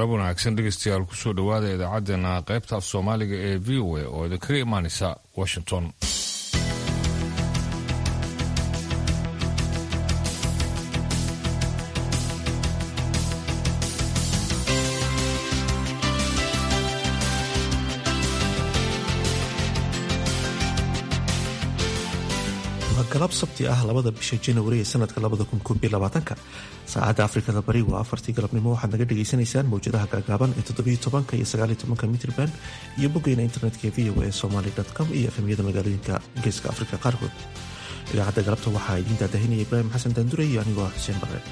galab wanaagsan dhegeystayaal kusoo dhowaada idaacaddeenna qaybta af soomaaliga ee v o a oo idinkaga imaanaysa washington waa galab sabti ah labada bisha janawari ee sanadka labadakunkobyolabaatanka saacadda afrikada bari waa afartii galabnimo waxaad naga dhagaysanaysaan mawjadaha gaagaaban ee toddobiyo tobanka iyo sagaaliyo tobanka mitrban iyo boggeena internetka v o a somaly com iyo efemyada magaalooyinka geeska afrika qaarkood idaacadda galabta waxaa idiin daadahinaya ibraahim xasan daandure iyo anigoo ah xuseen bare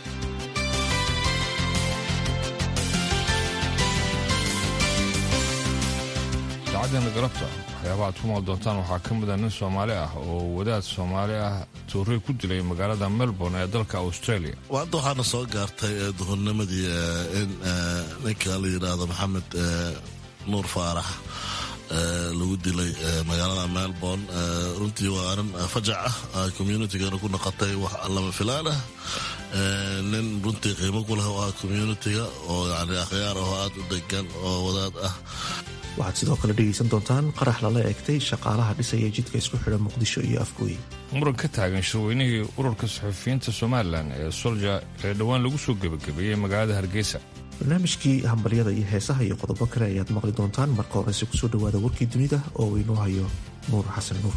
idaacaddeena galabta waxyaabaha aad ku maal doontaan waxaa ka mid a nin soomaali ah oo wadaad soomaali ah tuuray ku dilay magaalada melbourne ee dalka australia hadda waxaana soo gaartay duhurnimadii in ninka la yidhaahdo maxamed nuur faarax lagu dilay magaalada melbourne runtii waa arrin fajac ah communitigana ku noqotay wax lama filaan ah nin runtii qiimo ku leh oo ah communitiga oo yani akhyaar ahoo aada u degan oo wadaad ah waxaad sidoo kale dhegaysan doontaan qarax lala eegtay shaqaalaha dhisaya jidka isku xidha muqdisho iyo afgooye muran ka taagan shirweynihii ururka saxufiyiinta somalilan ee solja ee dhowaan lagu soo gebagabeeyey magaalada hargeysa barnaamijkii hambalyada iyo heesaha iyo qodobo kale ayaad maqli doontaan marka horese kusoo dhowaada warkii dunida oo uu inoo hayo nuur xasan nuur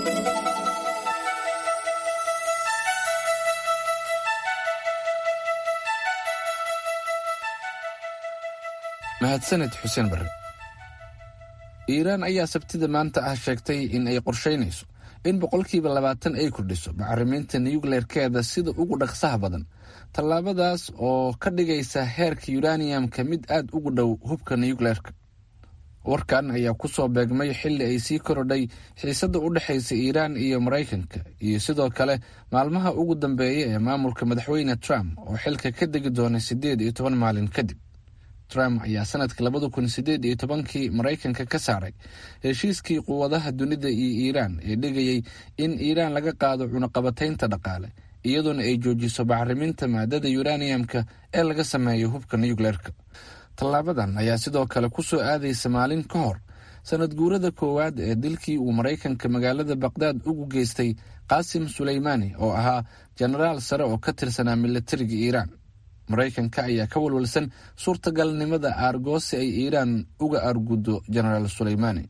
mahadsaned xuseen barre iiraan ayaa sabtida maanta ah sheegtay in ay qorshaynayso in boqolkiiba labaatan ay kordhiso bacriminta nuyukleerkeeda sida ugu dhaqsaha badan tallaabadaas oo ka dhigaysa heerka yuraniyamka mid aad ugu dhow hubka nuyukleerka warkan ayaa ku soo beegmay xilli ay sii korodhay xiisadda u dhexaysa iiraan iyo maraykanka iyo sidoo kale maalmaha ugu dambeeya ee maamulka madaxweyne trump oo xilka ka degi doona siddeed iyo toban maalin kadib trump ayaa sanadka labada kun sideed iyo tobankii maraykanka ka saaray heshiiskii quwadaha dunida iyo iiraan ee dhigayay in iiraan laga qaado cunaqabataynta dhaqaale iyadoona ay joojiso bacriminta maadada yuraniyamka ee laga sameeyo hubka nuyukleerka tallaabadan ayaa sidoo kale ku soo aadaysa maalin ka hor sanad guurada koowaad ee dilkii uu maraykanka magaalada baqdaad ugu geystay qaasim suleymaani oo ahaa jenaraal sare oo ka tirsanaa milatariga iiraan maraykanka ayaa ka walwalsan suurtagalnimada aargoosi ay iiraan uga aarguddo jenaraal suleymaani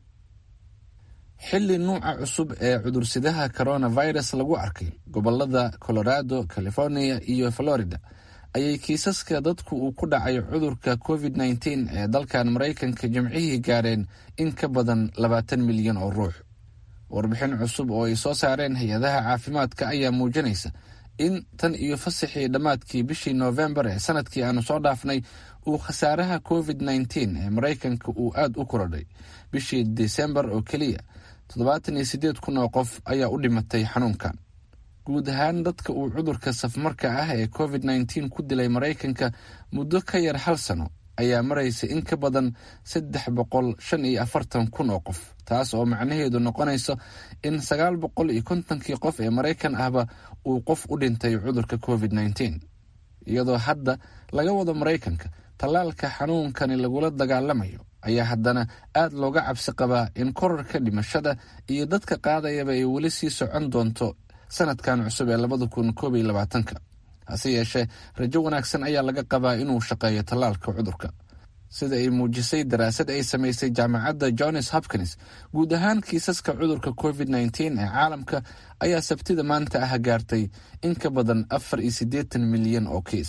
xilli nuuca cusub ee cudursidaha coronavirus lagu arkay gobolada colorado california iyo florida ayay kiisaska dadku uu ku dhacay cudurka covid nteen ee dalkan maraykanka jimcihii gaareen in ka badan labaatan milyan oo ruux warbixin cusub oo ay soo saareen hay-adaha caafimaadka ayaa muujinaysa in tan iyo fasaxii dhammaadkii bishii noofembar ee sanadkii aanu soo dhaafnay uu khasaaraha covid nteen ee maraykanka uu aad u korodhay bishii desembar oo keliya toddobaatan iyo siddeed kun oo qof ayaa u dhimatay xanuunkan guud ahaan dadka uu cudurka safmarka ah ee covid nteen ku dilay maraykanka muddo ka yar hal sano ayaa maraysa in ka badan saddex boqol shan iyo afartan kun oo qof taas oo macnaheedu noqonayso in sagaal boqol iyo kontonkii qof ee maraykan ahba uu qof u dhintay cudurka covid nteen iyadoo hadda laga wado maraykanka tallaalka xanuunkani lagula dagaalamayo ayaa haddana aad looga cabsi qabaa in korarka dhimashada iyo dadka qaadayaba ay weli sii socon doonto sanadkan cusub ee labada kun koob iyo labaatanka hase yeeshee rajo wanaagsan ayaa laga qabaa inuu shaqeeyo tallaalka cudurka sida ay muujisay daraasad ay samaysay jaamacadda johns hopkins guud ahaan kiisaska cudurka covid nteen ee caalamka ayaa sabtida maanta ah gaartay in ka badan afar iyo siddeetan milyan oo kiis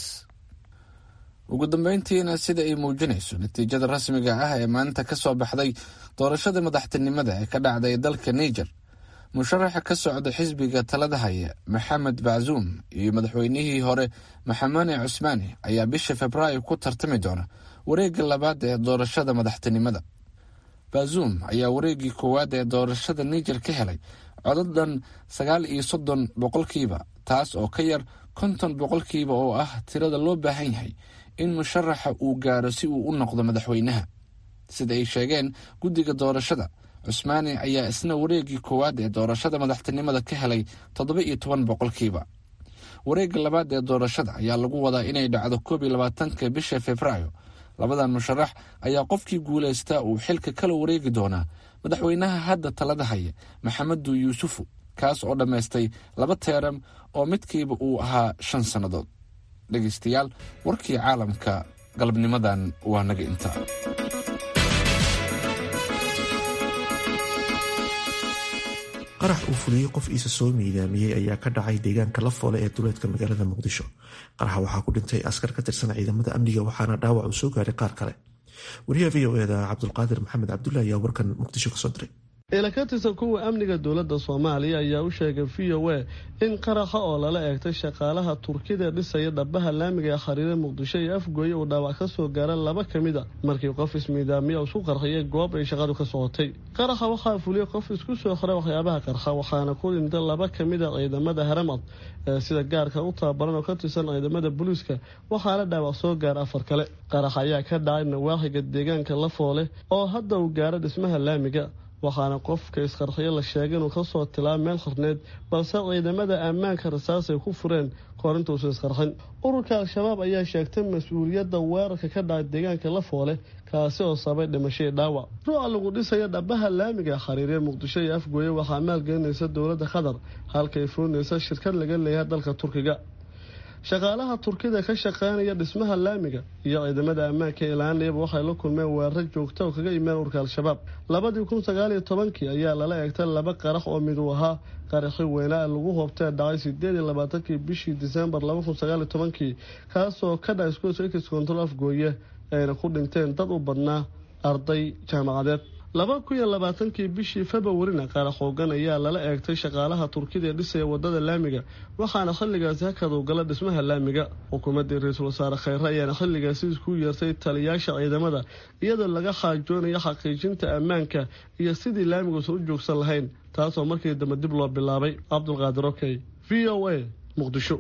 ugu dambeyntiina sida ay muujinayso natiijada rasmiga ah ee maanta ka soo baxday doorashada madaxtinimada ee ka dhacday dalka niger musharaxa ka socda xisbiga talada haya maxamed baczuum iyo madaxweynihii hore maxamane cusmaani ayaa bisha februaayo ku tartami doona wareegga labaad ee doorashada madaxtinimada bazuum ayaa wareeggii koowaad ee doorashada niger ka helay codadan sagaal iyo soddon boqolkiiba taas oo ka yar konton boqolkiiba oo ah tirada loo baahan yahay in musharaxa uu gaaro si uu u noqdo madaxweynaha sida ay sheegeen guddiga doorashada cusmaani ayaa isna wareeggii koowaad ee doorashada madaxtinimada ka helay toddoba iyo toban boqolkiiba wareegga labaad ee doorashada ayaa lagu wadaa inay dhacdo koob iyo labaatanka bisha februaayo labadan musharax ayaa qofkii guulaysta uu xilka kala wareegi doonaa madaxweynaha hadda talada haya maxamedu yuusufu kaas oo dhammaystay laba teeram oo midkiiba uu ahaa shan sannadood dhegaystayaal warkii caalamka galabnimadan waa naga inta qarax uu fuliyey qof iisa soo miidaamiyey ayaa ka dhacay deegaanka lafoole ee duleedka magaalada muqdisho qaraxa waxaa ku dhintay askar ka tirsan ciidamada amniga waxaana dhaawac uu soo gaaray qaar kale wariyaha v o eda cabdulqaadir maxamed cabdulla ayaa warkan muqdisho kasoo diray ila ka tirsan kuwa amniga dowladda soomaaliya ayaa u sheegay v o a in qaraxa oo lala eegtay shaqaalaha turkida dhisaya dhabaha laamiga ee khariire muqdisho iyo afgooye uu dhaawac ka soo gaara laba ka mid a markii qof ismiidaamiya isku qarxiyay goob ay shaqadu ka socotay qaraxa waxaa fuliyey qof isku soo xiray waxyaabaha qarxa waxaana ku dhintay laba ka mid a ciidamada haramad ee sida gaarka u tababaran oo ka tirsan ciidamada booliiska waxaana dhaawac soo gaara afar kale qarax ayaa ka dhacay nawaaxiga deegaanka lafoole oo hadda uu gaaro dhismaha laamiga waxaana qofka isqarxiyo la sheegay inuu kasoo tilaa meel qarneed balse ciidamada ammaanka rasaasay ku fureen korintuusan isqarxin ururka al-shabaab ayaa sheegtay mas-uuliyadda weerarka ka dhacay deegaanka lafoole kaasi oo sabay dhimashadii dhaawac ruuca lagu dhisaya dhabaha laamiga khariiree muqdisho iyo afgooye waxaa maalgelinaysa dowladda qatar halkay fulinaysa shirkad laga leeyahay dalka turkiga shaqaalaha turkida ka shaqeynaya dhismaha laamiga iyo ciidamada ammaanka ilaanayaba waxay la kulmeen weeraro joogta oo kaga imeen urka al-shabaab labadii kun sagaaliyo tobankii ayaa lala eegtay laba qarax oo mid uu ahaa qaraxi weynaa lagu hoobtee dhacay sideed iyo labaatankii bishii disembar laba kun sagaaliyo tobankii kaasoo ka dhaca iskuos control afgooye ayna ku dhinteen dad u badnaa arday jaamacadeed laba kun iyo labaatankii bishii februarina qarax hoogan ayaa lala eegtay shaqaalaha turkida ee dhisaya wadada laamiga waxaana xilligaasi hakadu gala dhismaha laamiga xukuumaddii ra-iisul wasaare kheyre ayaana xilligaasi isku yeertay taliyaasha ciidamada iyadoo laga xaajoonayo xaqiijinta ammaanka iyo sidii laamiguusan u joogsan lahayn taasoo markii dambe dib loo bilaabay cabdulqaadir okey v o a muqdisho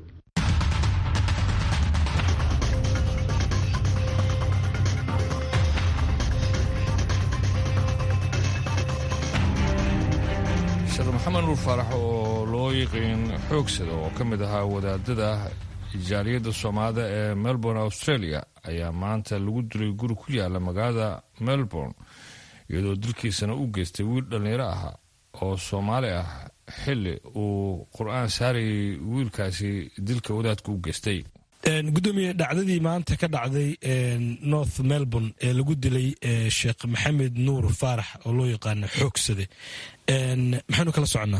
sheekh maxamed nuur faarax oo loo yiqiin xoogsada oo ka mid ahaa wadaadada jaaliyadda soomaalida ee melbourne australia ayaa maanta lagu dilay guri ku yaala magaalada melbourne iyadoo dilkiisana u geystay wiil dhallinyaro ah oo soomaali ah xili uu qur-aan saarayay wiilkaasi dilka wadaadka u geystay gudoomiye dhacdadii maanta ka dhacday north melbourne ee lagu dilay sheekh maxamed nuur faarax oo loo yaqaano xoogsade maxaynu kala soconnaa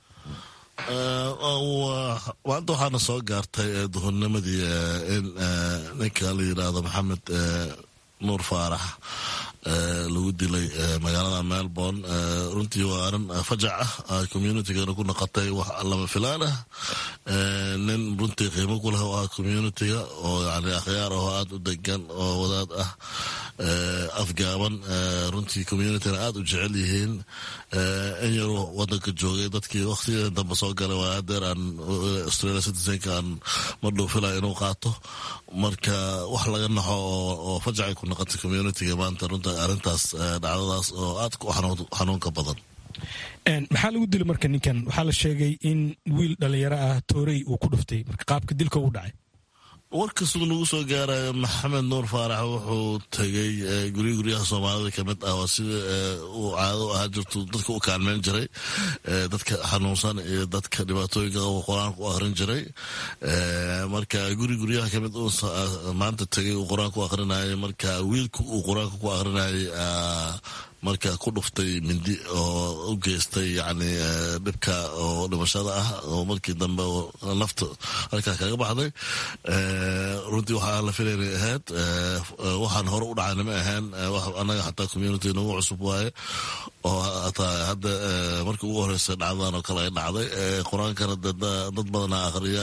maanta waxaana soo gaartay duhurnimadii in ninka la yidhaahdo maxamed nuur faarax lagu dilay magaalada melbourne runtii waa arin fajac ah communitygana ku noqotay wax lama filaan ah nin runtii qiimo ku leh oo ah communitiga oo yani akhyaar ahoo aada u degan oo wadaad ah afgaaban runtii communityna aada u jecel yihiin in yaruu wadanka joogay dadkii waktigeeda dambe soo galay waa adeer aan australia citizenka aan madhow filaya inuu qaato marka wax laga naxo oo fajacay ku noqotay communitiga maanta runta arrintaas dhacdadaas oo aad u xanuunka badan maxaa lagu dilay marka ninkan waxaa la sheegay in wiil dhalinyaro ah toorey uu ku dhuftay marka qaabka dilka u dhacay warkasuu nagu soo gaaraya maxamed nuur faarax wuxuu tegay gurya guryaha soomaalida kamid ah waa sida uu caado u ahaa jirtu dadka u kaalmeyn jiray dadka xanuunsan iyo dadka dhibaatooyinka qaba qur-aanka u akhrin jiray marka guri guryaha kamid uu maanta tegay uu qur-aanka u akhrinayay marka wiilka uu qur-aanka ku akhrinayay marka ku dhuftay mindi oo u geystay yani dhibka oo dhimashada ah oo markii dambe nafta halkaa kaga baxday runtii waxaa la filaynay ahayd waxaan hore u dhacayna ma ahayn anaga xataa community nagu cusub waaye oo hataa hadda markii ugu horeysa dhacdadan oo kale ay dhacday qur-aankana dad badana akhriya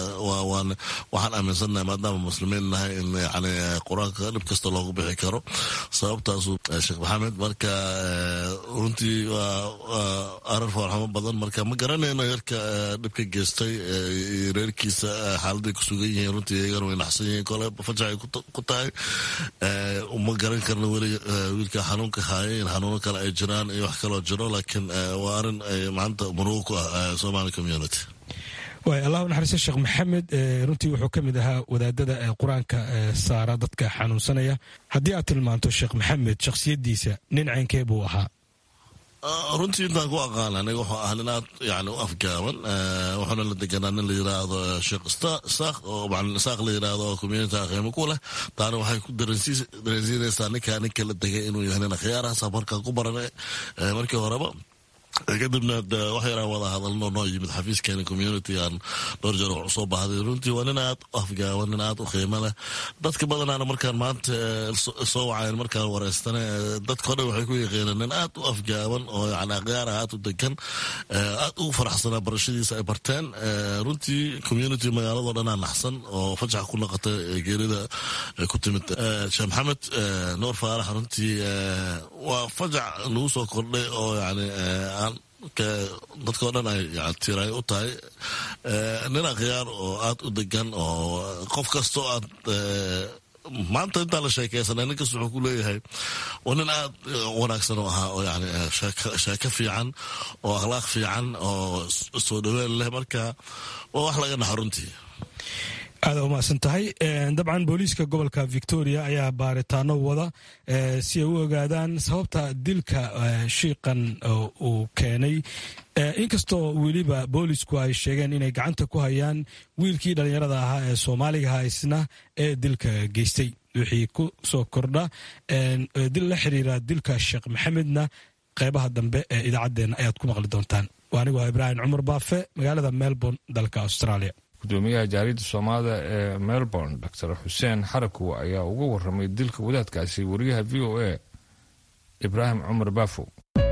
waxaan aaminsannahay maadaama muslimiin nahay in yani qur-aanka dhib kasta loogu bixi karo sababtaasu sheekh maxamed marka runtii waa arar foorxamo badan marka ma garanayno yarka dhibka geystay reerkiisa xaaladay ku sugan yihiin runtii iyagana way naxsan yihiin kole fajacay ku tahay ma garan karno weli wiilka xanuunka haaya in xanuuno kale ay jiraan iyo wax kaloo jiro laakiin waa arin maanta murugo ku ah somali community waay allahu naxariisto sheekh maxamed runtii wuxuu ka mid ahaa wadaadada qur-aanka saara dadka xanuunsanaya haddii aad tilmaanto sheekh maxamed shakhsiyaddiisa nin ceynkee buu ahaa runtii intaan ku aqaan aniga wuxuu ahaa nin aad yani u afgaaban wuxuuna la deganaa nin la yiraahdo sheekh isaaq oo macalin isaaq la yiraahdo oo community qiimo ku leh taana waxay ku dareensiinaysaa ninkaa ninka la degay inuu yahay nin khiyaarahaasa markaa ku baran markii horeba kadibna wax yaraan wada hadalno noo yimid xafiiskeena community aan dhowr jeer wax usoo baahday runtii waa nin aad u afgaaban nin aad u qiimo leh dadka badanaana markaan maanta soo wacayn markaan wareystane dadkao dhan waxay ku yaqiineen nin aad u afgaaban oo yani akhyaar aad u degan aad ugu faraxsanaa barashadiisa ay barteen runtii community magaaladoo dhanaa naxsan oo fajax ku noqotay geerida ku timid sheekh maxamed nuur faarax runtii waa fajac nagu soo kordhay oo yani dadkao dhan ay tiray u tahay nin akhyaar oo aad u degan oo qof kastoo aad maanta intaan la sheekeysanay nin kasta wuxuu ku leeyahay waa nin aad wanaagsan oo ahaa oo yani sheeko fiican oo akhlaaq fiican oo soo dhaween leh marka waa wax laga naxa runtii aada umahadsan tahay dabcan booliiska gobolka victoria ayaa baaritaano wada si ay u ogaadaan sababta dilka shiiqan uu keenay inkastoo weliba boolisku ay sheegeen inay gacanta ku hayaan wiilkii dhallinyarada ahaa ee soomaaliga ahaa isna ee dilka geystay wixii ku soo kordha dil la xiriira dilka sheekh maxamedna qeybaha dambe ee idaacaddeenna ayaad ku maqli doontaan waa anigu ah ibraahim cumar baafe magaalada melbourne dalka australia gudoomiyaha jaariyadda soomaalida ee melbourne doctor xuseen xarakow ayaa uga waramay dilka wadaadkaasi wariyaha v o a ibraahim cumar baafow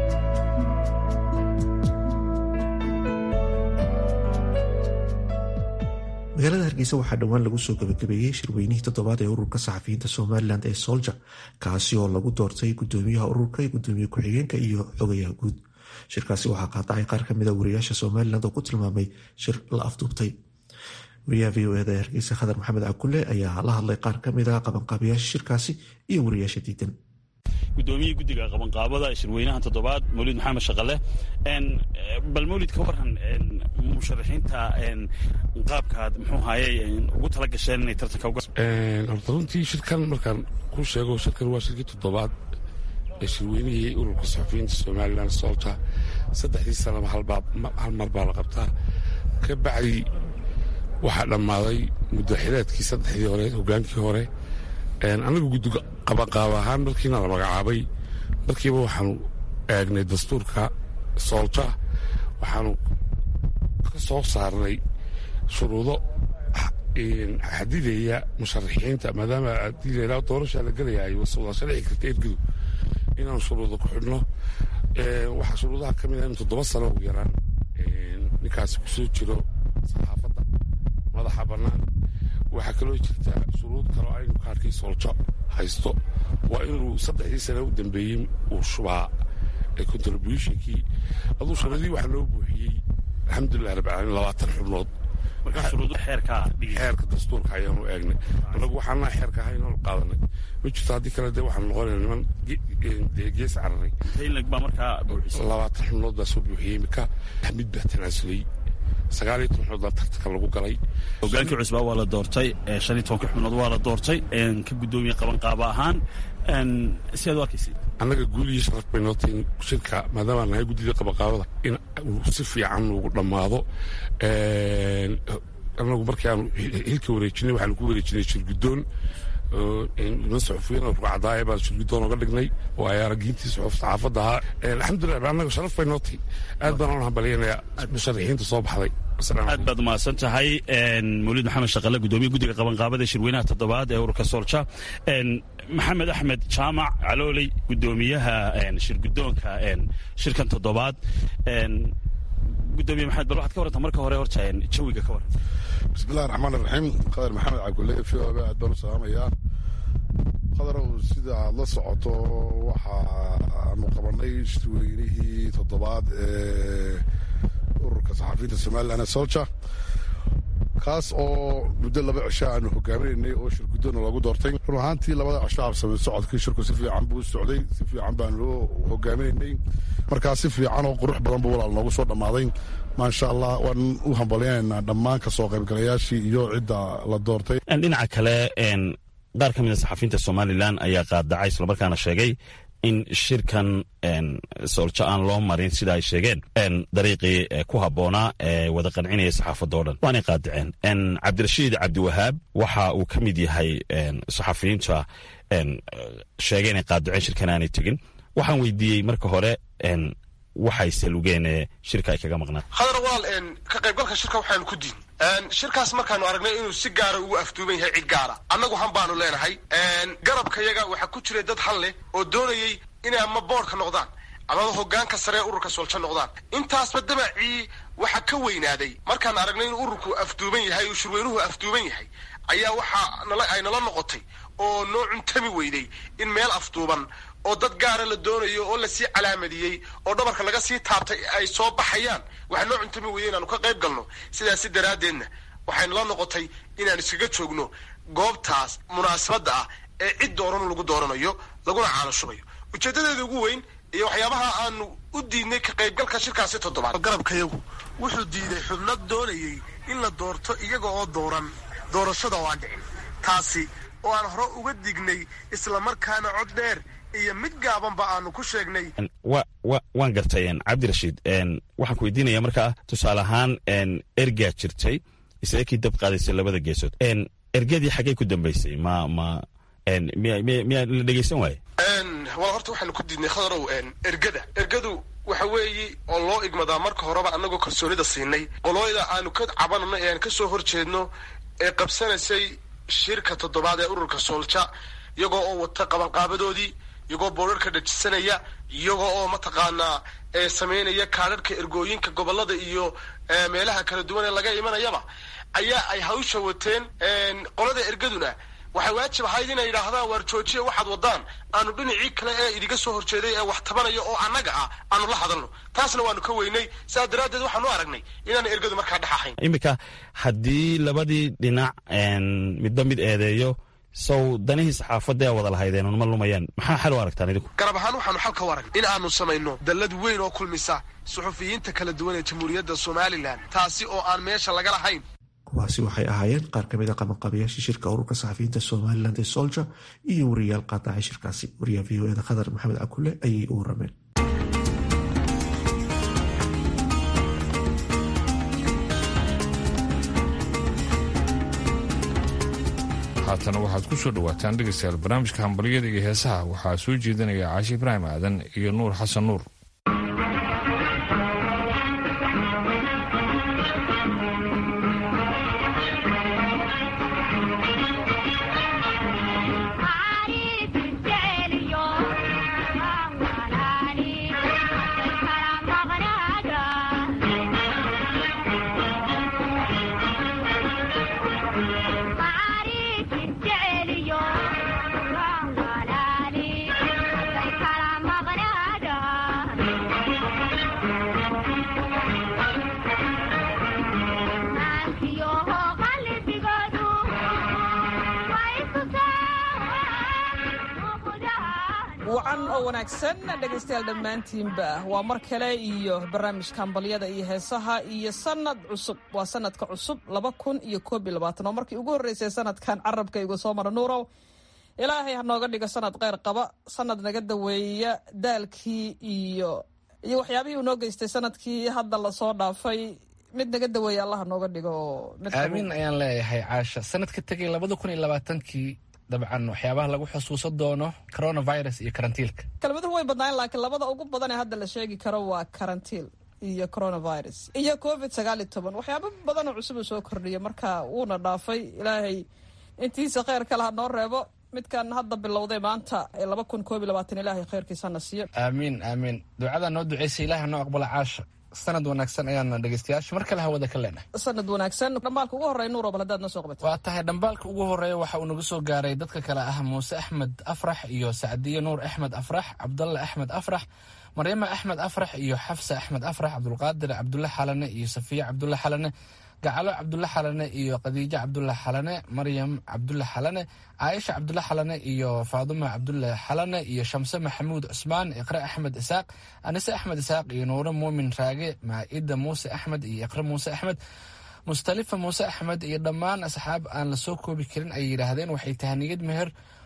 magaalada hargeysa waxaa dhowaan lagu soo gabagabeeyey shirweynihii toddobaad ee ururka saxafiyiinta somalilan ee solja kaasi oo lagu doortay gudoomiyaha ururka gudoomiye ku-xigeenka iyo xogayaha guud shirkaasi waxaa qaadacay qaar ka mida wariyaasha somalilan oo ku tilmaamay shir la afduubtay wariyaha v o eda ee hargeysa khadar maxamed cabkulle ayaa la hadlay qaar ka mid a qabanqaabayaasha shirkaasi iyo wariyaasha diidan gudoomiye guddiga qabanqaabada shirweynaha toddobaad mawlid maxamed shaqale bal mawlid ka waran musharaxiinta qaabkaad muxuu haayey ugu tala gasheen inay tartanka uga horta runtii shirkan markaan ku sheego shirkan waa shirkii toddobaad ee shirweynihii ururka saxafiyiinta somalilan soolta saddexdii sanaba hal mar baa la qabtaa ka bacdi waxaa dhammaaday muddaxileedkii saddexdii hore hogaankii hore anagu guddiga qabanqaaba ahaan markiina la magacaabay markiiba waxaanu eegnay dastuurka soolta waxaanu ka soo saarnay shuruudo xadidaya musharaxiinta maadaama adila doorashaa la gelayaay wada dhici karta ergadu inaanu shuruudo ku xidhno waxaa shuruudaha ka mid ah in toddoba sano ugu yaraan ninkaasi kusoo jiro saxaafadda madaxa bannaan waxaa kaloo jirta shuruud kaloo aynu kaarkii sooljo haysto waa inuu saddexdii sane u dambeeyey uu shubaa contributionkii aduu shuruudii waxaa loo buuxiyey alxamdulilah rabbi caalamiin labaatan xubnood xeerka dastuurka ayaanu eegnay annagu waxaana xeerka ahayn oonu qaadanay ma jirto haddii kale dee waxaanu noqonayna niman gees cararay labaatan xubnood baa soo buuxiyey imika mid baa tanaasulay sagaaliyo toban xubnood baa tartanka lagu galay hogaankii cusbaa waa la doortay shan iyo tobanka xubnood waa la doortay ka gudoomiye qabanqaaba ahaan si aad u arkaysay annaga guul iyo sharaf bay noo tahay shirka maadaama nahay guddida qabanqaabada in uu si fiican ugu dhammaado annagu markii aanu hilka wareejinay waxaanu ku wareejinay shirguddoon niman saxufiyiin oo rugcadaaya baan shirguddoon oga dhignay oo ay aragiintii saxaafadda ahaa alxamdulilah annaga sharaf bay noo tahay aad baan oon hambalyanayaa musharaxiinta soo baxday aad baad umahadsan tahay mawlid maxamed shaqale gudoomiye guddiga qabanqaabada shirweynaha toddobaad ee ururka soolja maxamed axmed jaamac calooley gudoomiyaha shirgudoonka shirkan toddobaad gudoomiye maxamed bal waxaad ka waranta marka hore horta jawiga ka waran bismillahi raxmaan iraxiim qadar maxamed cabdulle v o b aad baan u salaamayaa qadarow sida aad la socoto waxaanu qabanay shirweynihii toddobaad ee ururka saxafiyiinta somalilan ee solja kaas oo muddo laba cisho aanu hogaaminaynay oo shirguddoona loogu doortay run ahaantii labada cisho habsamay socodkii shirku si fiican buu socday si fiican baanu hogaaminaynay markaa si fiican oo qurux badan buu walaal noogu soo dhammaaday maasha allah waan u hambalyaynaa dhammaan kasoo qaybgalayaashii iyo cidda la doortay dhinaca kale qaar ka mid a saxafiyiinta somalilan ayaa qaadacay islamarkaana sheegay in shirkan sooljo aan loo marin sida ay sheegeen dariiqii ku habboonaa ee wada qancinaya saxaafadda o dhan waanay qaadaceen cabdirashiid cabdiwahaab waxa uu ka mid yahay saxafiyiinta sheegay inay qaadaceen shirkan aanay tegin waxaan weydiiyey marka hore waxay salugeen ee shirka ay kaga maqnaan khadar walaal ka qaybgalka shirka waxaanu ku diin shirkaas markaanu aragnay inuu si gaara ugu afduuban yahay cid gaara annagu han baanu leenahay garabkayaga waxaa ku jiray dad han leh oo doonayay inay ama boodhka noqdaan amaba hogaanka sare ee ururka sooljo noqdaan intaasba damacii waxa ka weynaaday markaan aragnay inuu ururku afduuban yahay uu shirweynuhu afduuban yahay ayaa waxaa nala ay nala noqotay oo noo cuntami weyday in meel afduuban oo dad gaara la doonayo oo lasii calaamadiyey oo dhabarka laga sii taabtay ay soo baxayaan waxaa noo cuntami weyday inaanu ka qayb galno sidaasi daraaddeedna waxaynu la noqotay inaan iskaga joogno goobtaas munaasabadda ah ee cid dooran lagu dooranayo laguna caalashubayo ujeedadeeda ugu weyn iyo waxyaabaha aanu u diidnay ka qaybgalka shirkaasi toddobaad garabkayagu wuxuu diiday xubno doonayay in la doorto iyaga oo dooran doorashada oo aan dhicin taasi oo aan hore uga dignay islamarkaana cod dheer iyo mid gaabanba aanu ku sheegnay waan gartay cabdirashiid waxaan ku weydiinaya markaa tusaale ahaan ergaa jirtay isla kii dab qaadaysay labada geesood ergadii xaggay ku dambaysay ma ma miyaa la dhegeysan waaye wal horta waxaanu ku diidnay khadarow ergada ergadu waxa weeye oo loo igmadaa marka horeba annagoo kalsoonida siinay qolooyda aanu ka cabanano ee aan ka soo horjeedno ee qabsanaysay shirka toddobaad ee ururka soolja iyagoo oo wata qabanqaabadoodii iyagoo boorarka dhajisanaya iyagoo oo mataqaanaa samaynaya kaadharhka ergooyinka gobolada iyo meelaha kala duwan ee laga imanayaba ayaa ay hawsha wateen qolada ergaduna waxay waajib ahayd inay yidhaahdaan waar joojiya waxaad wadaan aanu dhinacii kale ee idiga soo horjeeday ee wax tabanaya oo annaga ah aanu la hadalno taasna waanu ka weynay sidaas daraaddeed waxaanu aragnay inaan ergadu markaa dhex ahayn iminka haddii labadii dhinac midba mid eedeeyo sow danihii saxaafadda ee wada lahaydeen unma lumayaan maxaa xal u aragtaan idinku garab ahaan waxaanu xalka u aragnay in aanu samayno dallad weyn oo kulmisa suxufiyiinta kala duwan ee jamhuuriyadda somalilan taasi oo aan meesha laga lahayn kuwaasi waxay ahaayeen qaar ka mid a qabanqabayaashii shirka ururka saxafiyiinta somalilan ee solja iyo wariyaal qaadacay shirkaasi wariyaha v o eda khadar maxamed cakule ayay u warameen haatana waxaad ku soo dhawaataan dhegaystayaal barnaamijka hambalyada iyo heesaha waxaa soo jeedinaya caashi ibraahim aadan iyo nuur xasan nuur wacan oo wanaagsan dhegaystayaal dhammaantiinba waa mar kale iyo barnaamijka hambalyada iyo heesaha iyo sanad cusub waa sanadka cusub laba kun iyo koob iyo labaatan oo markii ugu horreysay sanadkan carabka igu soo mara nuurow ilaahay ha nooga dhigo sanad kheyr qaba sanad naga daweeya daalkii iyo iyo waxyaabihii uu noo geystay sanadkii hadda lasoo dhaafay mid naga daweeya allah ha nooga dhigo aamin ayaan leeyahay caasha sanadka tegay labada kun iyo labaatankii dabcan waxyaabaha lagu xusuusan doono coronavirus iyo karantiilka kelmaduhu way badnaayen laakiin labada ugu badan ee hadda la sheegi karo waa karantiil iyo coronavirus iyo covid sagaal iyo toban waxyaaba badan oo cusub uu soo kordhiya marka wuuna dhaafay ilaahay intiisa kheyr kale ha noo reebo midkan hadda bilowday maanta ee laba kun koob iyo labaatan ilaahay kheyrkiisana siiyo aamiin aamiin ducada noo duceysa ilaah noo aqbala caasha sanad wanaagsan ayaana dhegeystayaasha mar kale hawada ka leenahay sanad wanaagsan dhambaalka ugu horreya nuur oo bal haddaad noo soo qabatay waa tahay dhambaalka ugu horeeya waxa uu nagu soo gaaray dadka kale ah muuse axmed afrax iyo sacdiye nuur axmed afrax cabdalle axmed afrax maryama axmed afrax iyo xafsa axmed afrax cabdulqaadir cabdulle xalane iyo safiya cabdulle xalane gacalo cabdulle xalane iyo khadiijo cabdulle xalane maryam cabdulle xalane caaisha cabdulle xalane iyo faaduma cabdulle xalane iyo shamse maxamuud cusmaan iqre axmed isaaq anise axmed isaaq iyo nuure muumin raage maa-ida muuse axmed iyo iqre muuse axmed mustalifa muuse axmed iyo dhammaan asxaab aan la soo koobi karin ay yidhaahdeen waxay tahaniyad meher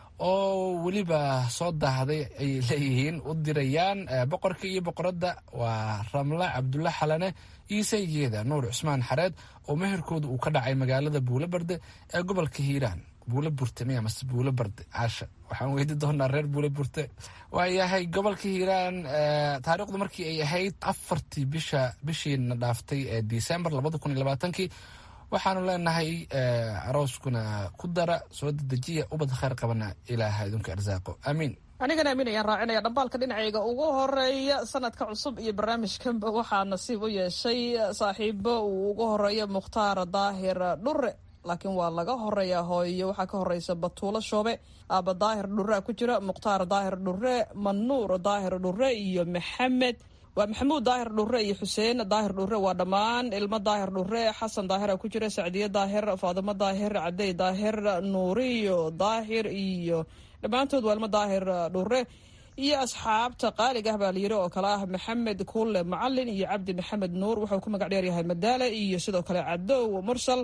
oo weliba soo daahday ay leeyihiin u dirayaan boqorka iyo boqoradda waa ramla cabdulle xalane iyo saygeeda nuur cusmaan xareed oo meherkooda uu ka dhacay magaalada buulo barde ee gobolka hiiraan buulo burte miya mase buulo barde caasha waxaan weydi doonaa reer buulo burte waayahay gobolka hiiraan taariikhdu markii ay ahayd afartii bisha bishiina dhaaftay ee disembar labada kun iyo labaatankii waxaanu leenahay arooskuna ku dara soo dedejiya ubad khayr qabana ilaaha idinku arsaaqo aamiin anigana amiin ayaan raacinaya dhambaalka dhinacayga ugu horeeya sanadka cusub iyo barnaamijkanba waxaa nasiib u yeeshay saaxiibo uu ugu horeeya mukhtaar daahir dhure laakiin waa laga horeeyaa hooyo waxaa ka horeysa batuulo shoobe aaba daahir dhurea ku jira mukhtaar daahir dhure manuur daahir dhure iyo maxamed waa maxamuud daahir dhure iyo xuseen daahir dhure waa dhammaan ilmo daahir dhure xasan daahira ku jira sacdiye daahir faadimo daahir cadey daahir nuuriyo daahir iyo dhammaantood waa ilmo daahir dhure iyo asxaabta qaaliga ah baa layiri oo kale ah maxamed kuule macalin iyo cabdi maxamed nuur wuxuu ku magac dheeryahay madaale iyo sidoo kale cadow mursal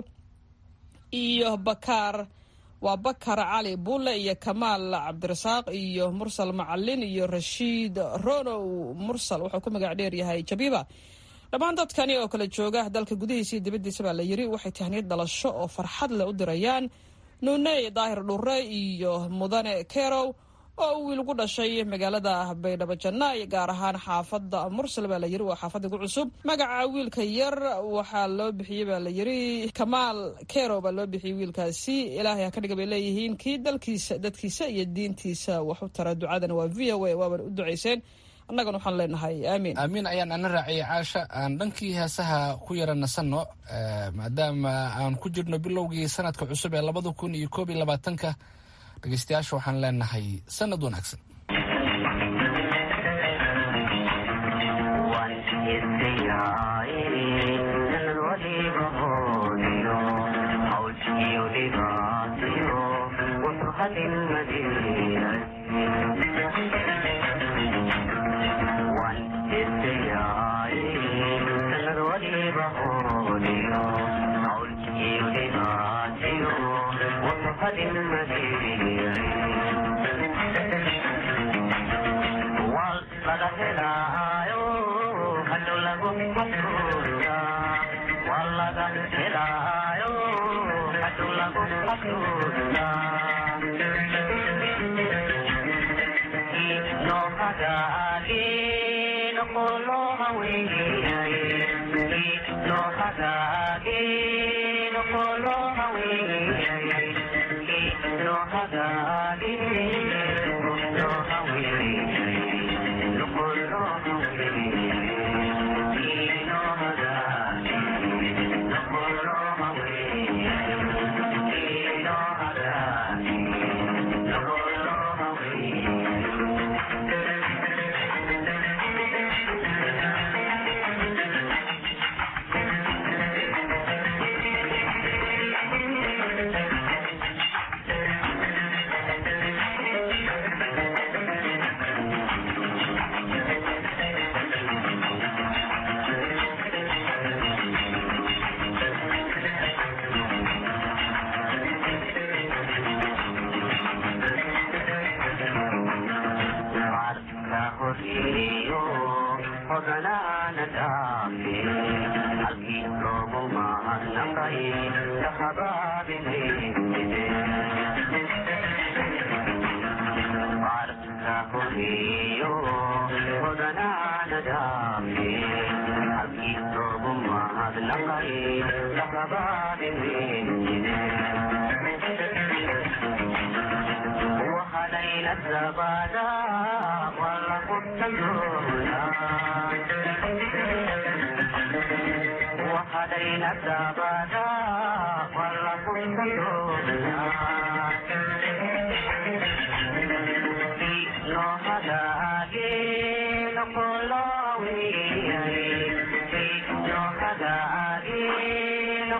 iyo bakaar waa bakar cali bulle iyo kamaal cabdirasaaq iyo mursal macalin iyo rashiid ronow mursal wuxuu ku magac dheeryahay jabiba dhammaan dadkani oo kale jooga dalka gudihiisa iyo dibaddiisa baa la yiri waxay tahniyad dhalasho oo farxad leh u dirayaan nuuney daahir dhure iyo mudane kerow oo wiil ku dhashay magaalada baydhabo jannaay gaar ahaan xaafadda mursal baa la yiri waa xaafadda ku cusub magaca wiilka yar waxaa loo bixiyey baa la yiri kamaal kerow baa loo bixiyey wiilkaasi ilaahay ha ka dhiga bay leeyihiin kii dalkiisa dadkiisa iyo diintiisa wax u tara ducadana waa v o a waaban u ducayseen annagana waxaan leenahay aamiin aamiin ayaan ana raaciyay caasha aan dhankii heesaha ku yara nasanno maadaama aan ku jirno bilowgii sanadka cusub ee labada kun iyo koob iyo labaatanka dhegeystayaasha waxaan leenahay sanad wanaagsan No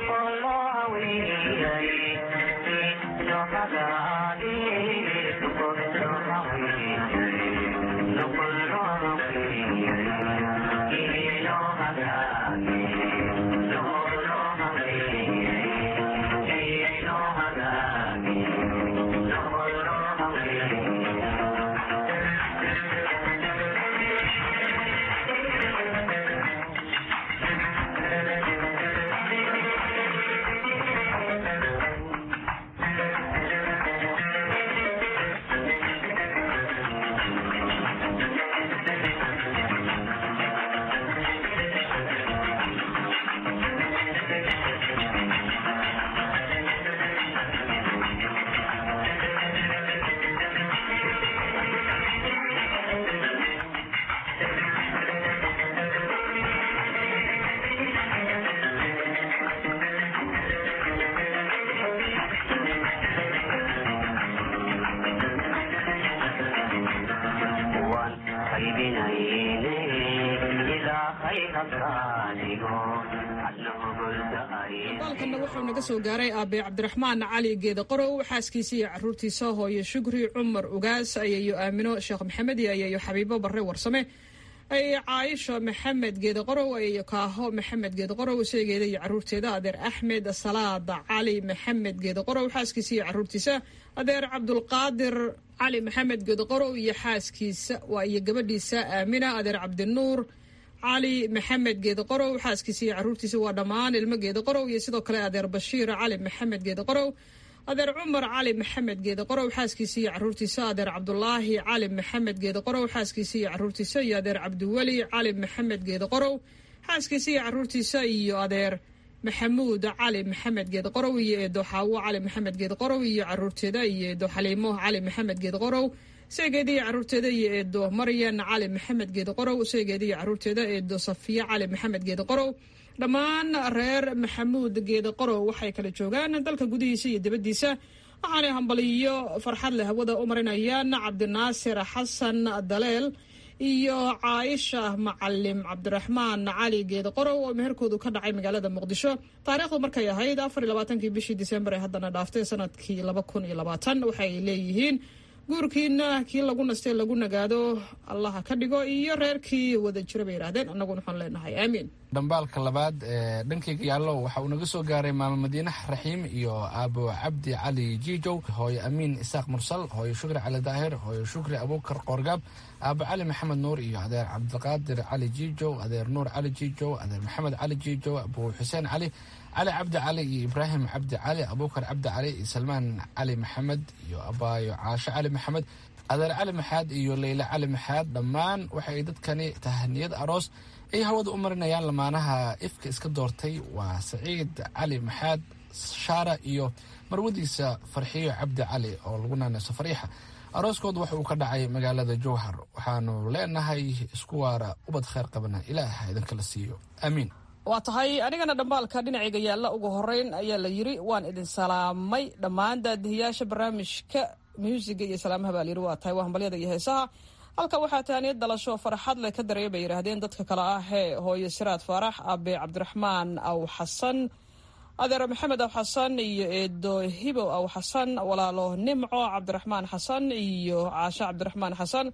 baalkanna wuxuu naga soo gaaray aabe cabdiraxmaan cali geeda qorow xaaskiisa iyo caruurtiisa hooyo shukri cumar ugaas ayayo aamino sheekh maxamed iyo ayayo xabiibo barre warsame ayayo caaisha maxamed geeda qorow ayayo kaaho maxamed geeda qorow seegeeda iyo caruurteeda adeer axmed salaada cali maxamed geeda qorow xaaskiisa iyo caruurtiisa adeer cabdulqaadir cali maxamed geeda qorow iyo xaaskiisa waa iyo gabadhiisa aamina adeer cabdinuur cali maxamed geeda qorow xaaskiisa iyo caruurtiisa waa dhammaan ilmo geeda qorow iyo sidoo kale adeer bashiir cali maxamed geeda qorow adeer cumar cali maxamed geeda qorow xaaskiisa iyo caruurtiisa adeer cabdulaahi cali maxamed geeda qorow xaaskiisa iyo caruurtiisa iyo adeer cabdiweli cali maxamed geeda qorow xaaskiisa iyo caruurtiisa iyo adeer maxamuud cali maxamed geeda qorow iyo eedo xaawo cali maxamed geeda qorow iyo caruurteeda iyo eedo xaliimo cali maxamed geeda qorow seegeeda iyo caruurteeda iyo eedo maryan cali maxamed geeda qorow seegeeda iyo caruurteeda eedo safiya cali maxamed geeda qorow dhammaan reer maxamuud geeda qorow waxay kala joogaan dalka gudihiisa iyo dibaddiisa waxaanay hambaliyo farxad leh hawada u marinayaan cabdinaasir xasan daleel iyo caaisha macalim cabdiraxmaan cali geeda qorow oo meherkoodu ka dhacay magaalada muqdisho taariikhdu markay ahayd afar iyo labaatankii bishii disembar ee haddana dhaaftay sanadkii laba kun iyo labaatan waxay leeyihiin guurkiina kii lagu nastay lagu nagaado allaha ka dhigo iyo reerkii wada jira bay yidhahdeen annaguna waxaan leenahay aamiin dhambaalka labaad ee dhankayga yaallo waxa uu naga soo gaaray maamo madiinax raxiim iyo aabo cabdi cali jiijow hooyo amiin isaaq mursal hooyo shukri cali daahir hooyo shukri abuukar qoorgaab aabo cali maxamed nuur iyo adeer cabdiqaadir cali jiijow adeer nuur cali jiijow adeer maxamed cali jiijow abuu xuseen cali cali cabdi cali iyo ibraahim cabdi cali abuukar cabdi cali iyo salmaan cali maxamed iyo abaayo caasho cali maxamed adeer cali maxaad iyo leyle cali maxaad dhammaan waxay dadkani tahaniyad aroos ay hawada u marinayaan lamaanaha ifka iska doortay waa saciid cali maxaad shaara iyo marwadiisa farxiyo cabdi cali oo lagu naanayso fariixa arooskood waxa uu ka dhacay magaalada jowhar waxaanu leenahay isku waara ubad kheyr qabana ilaah idinkala siiyo aamiin waa tahay anigana dhambaalka dhinacayga yaalla ugu horeyn ayaa la yiri waan idin salaamay dhammaan daadihiyaasha barnaamijka muusiga iyo salaamaha baa layiri waa tahay waa hambalyada iyo heesaha halka waxaa taaniyad dhalasho farxad leh ka dareya bay yidhaahdeen dadka kale ah ee hooyo siraad faarax abe cabdiraxmaan aw xasan adeer maxamed aw xasan iyo eedo hibow aw xasan walaalo nimco cabdiraxmaan xasan iyo caasho cabdiraxmaan xasan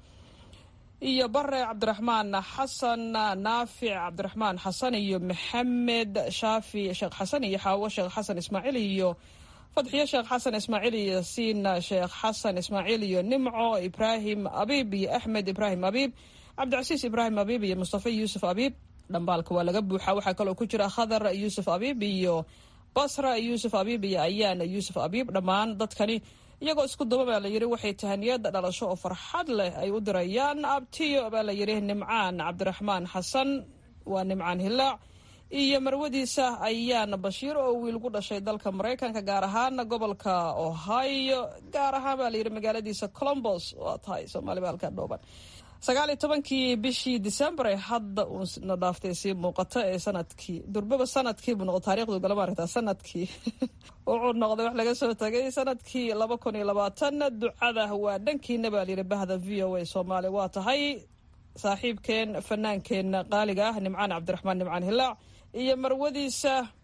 iyo bare cabdiraxmaan xasan naafic cabdiraxmaan xasan iyo maxamed shaafi sheekh xasan iyo xaawo sheekh xasan ismaaciil iyo fadxiyo sheekh xasan ismaaciil iyo siin sheekh xasan ismaaciil iyo nimco ibraahim abiib iyo axmed ibraahim abiib cabdicasiis ibraahim abiib iyo mustafa yuusuf abiib dhambaalka waa laga buuxa waxaa kaloo ku jira khadar yuusuf abiib iyo basra yuusuf abiib iyo ayaan yuusuf abiib dhammaan dadkani iyagoo isku duba baa la yiri waxay tahaniyada dhalasho oo farxad leh ay u dirayaan abtiyo baa la yiri nimcaan cabdiraxmaan xasan waa nimcaan hilaac iyo marwadiisa ayaan bashiir oo wiil ku dhashay dalka maraykanka gaar ahaan gobolka ohio gaar ahaan baa layiri magaaladiisa colombos waa tahay soomaali baa halkaa dhooban sagaal iyo tobankii bishii december ee hadda uuna dhaaftay sii muuqata ee sanadkii durbaba sanadkiibu noqo taarikhdu gala maaragtaa sanadkii wuxuu noqday wax laga soo tagay sanadkii laba kun iyo labaatan ducada waa dhankiina baa layiri bahda v o a soomaaliya waa tahay saaxiibkeen fanaankeen qaaliga ah nimcaan cabdiraxmaan nimcaan hilaac iyo marwadiisa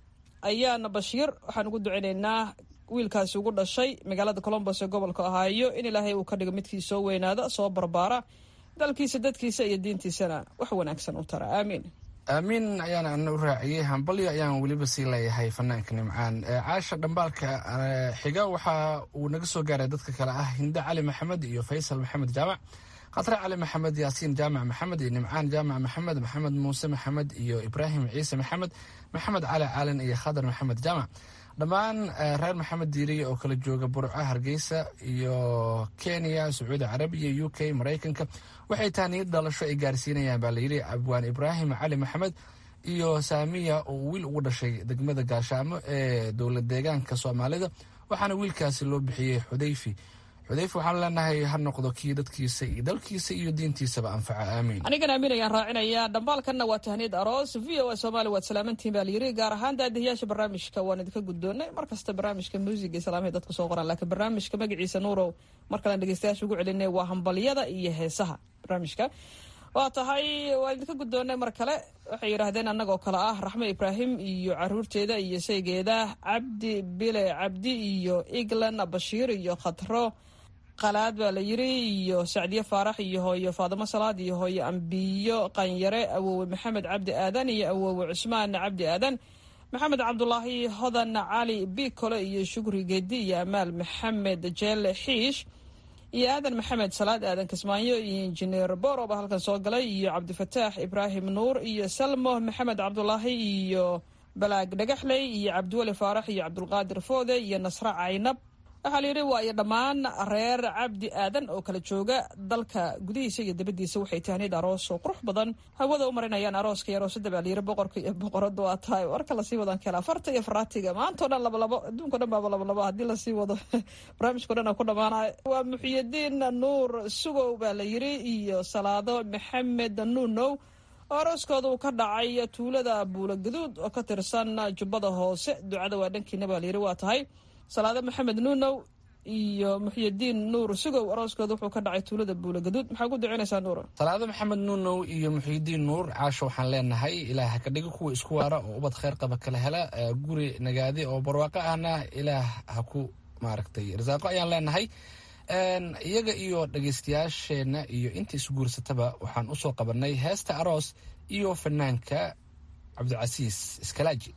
ayaana bashiir waxaan ugu duceynaynaa wiilkaasi ugu dhashay magaalada colombos ee gobolka ohaayo in ilaahay uu ka dhigo midkii soo weynaada soo barbaara dalkiisa dadkiisa iyo diintiisana wax wanaagsan u tara aamiin aamiin ayaana ana u raaciyey hambalyo ayaan weliba sii leeyahay fanaanka nimcaan caasha dhambaalka xiga waxa uu naga soo gaaray dadka kale ah hinde cali maxamed iyo faysal maxamed jaamac khatre cali maxamed yaasiin jaamac maxamed iyo nimcaan jaamac maxamed maxamed muuse maxamed iyo ibraahim ciise maxamed maxamed cali caalin iyo khadar maxamed jaamac dhammaan reer maxamed diiriye oo kala jooga burco hargeysa iyo kenya sacuudi carabiya u k maraykanka waxay taaniyad dhalasho ay gaarsiinayaan baa layidhi abwaan ibraahim cali maxamed iyo saamiya oo wiil ugu dhashay degmada gaashaamo ee dowlad deegaanka soomaalida waxaana wiilkaasi loo bixiyey xudayfi xudayfi waxaan leenahay ha noqdo kii dadkiisa iyo dalkiisa iyo diintiisaba anfaca aamiin anigan aamin ayaan raacinayaa dhambaalkanna waa tahniyad aroos v o a soomaali waad salaamantihin baa layiri gaar ahaan daadihiyaasha barnaamijka waan idinka guddoonnay mar kasta barnaamijka muusiga islaamay dadku soo qoraan laakiin barnaamijka magaciisa nuurow mar kalean dhegeystayaasha ugu celinay waa hambalyada iyo heesaha barnaamijka waa tahay waan idinka guddoonnay mar kale waxay yidhaahdeen annagoo kale ah raxmo ibraahim iyo caruurteeda iyo saygeeda cabdi bile cabdi iyo eglan bashiir iyo khatro qalaad baa la yiri iyo sacdiye faarax iyo hooyo faadimo salaad iyo hooyo ambiyo qanyare awowe maxamed cabdi aadan iyo awowe cusmaan cabdi aadan maxamed cabdulaahi hodan cali bikole iyo shukri geedi iyo amaal maxamed jeele xiish iyo aadan maxamed salaad aadan kismaayo iyo injineer boroba halkan soo galay iyo cabdifataax ibraahim nuur iyo salmo maxamed cabdulaahi iyo balaag dhagaxley iyo cabdiweli faarax iyo cabdulqaadir foode iyo nasre caynab waxaa la yidhi waa iyo dhammaan reer cabdi aadan oo kala jooga dalka gudihiisa iyo dabadiisa waxay tahniyad aroos oo qurux badan hawada u marinayaan arooska iyo aroosada baa layiri boqorka iyo boqorada waa tahay warka lasii wadan kala farta iyo faraatiga maantao dhan labalabo adduunko dhan baaba labalabo haddii lasii wado barnaamijko dhan ku dhamaanay waa muxiyadiin nuur sugow baa la yiri iyo salaado maxamed nuunow oo arooskooda uu ka dhacay tuulada buula gaduud oo ka tirsan jubbada hoose ducada waa dhankiina baa layiri waa tahay salaado maxamed nuunow iyo muxyidiin nuur sugow arooskooda wuxuu ka dhacay tuulada buula gaduud maxaa ku ducinaysaa nuur salaado maxamed nuunow iyo muxyidiin nuur caasho waxaan leenahay ilaah ka dhiga kuwa isku waara oo ubad kheyr qaba kala hela guri nagaadi oo barwaaqo ahna ilaah ha ku maaragtay rasaaqo ayaan leenahay iyaga iyo dhageystayaasheenna iyo inta isguursataba waxaan usoo qabanay heesta aroos iyo fanaanka cabdicasiis iskalaaji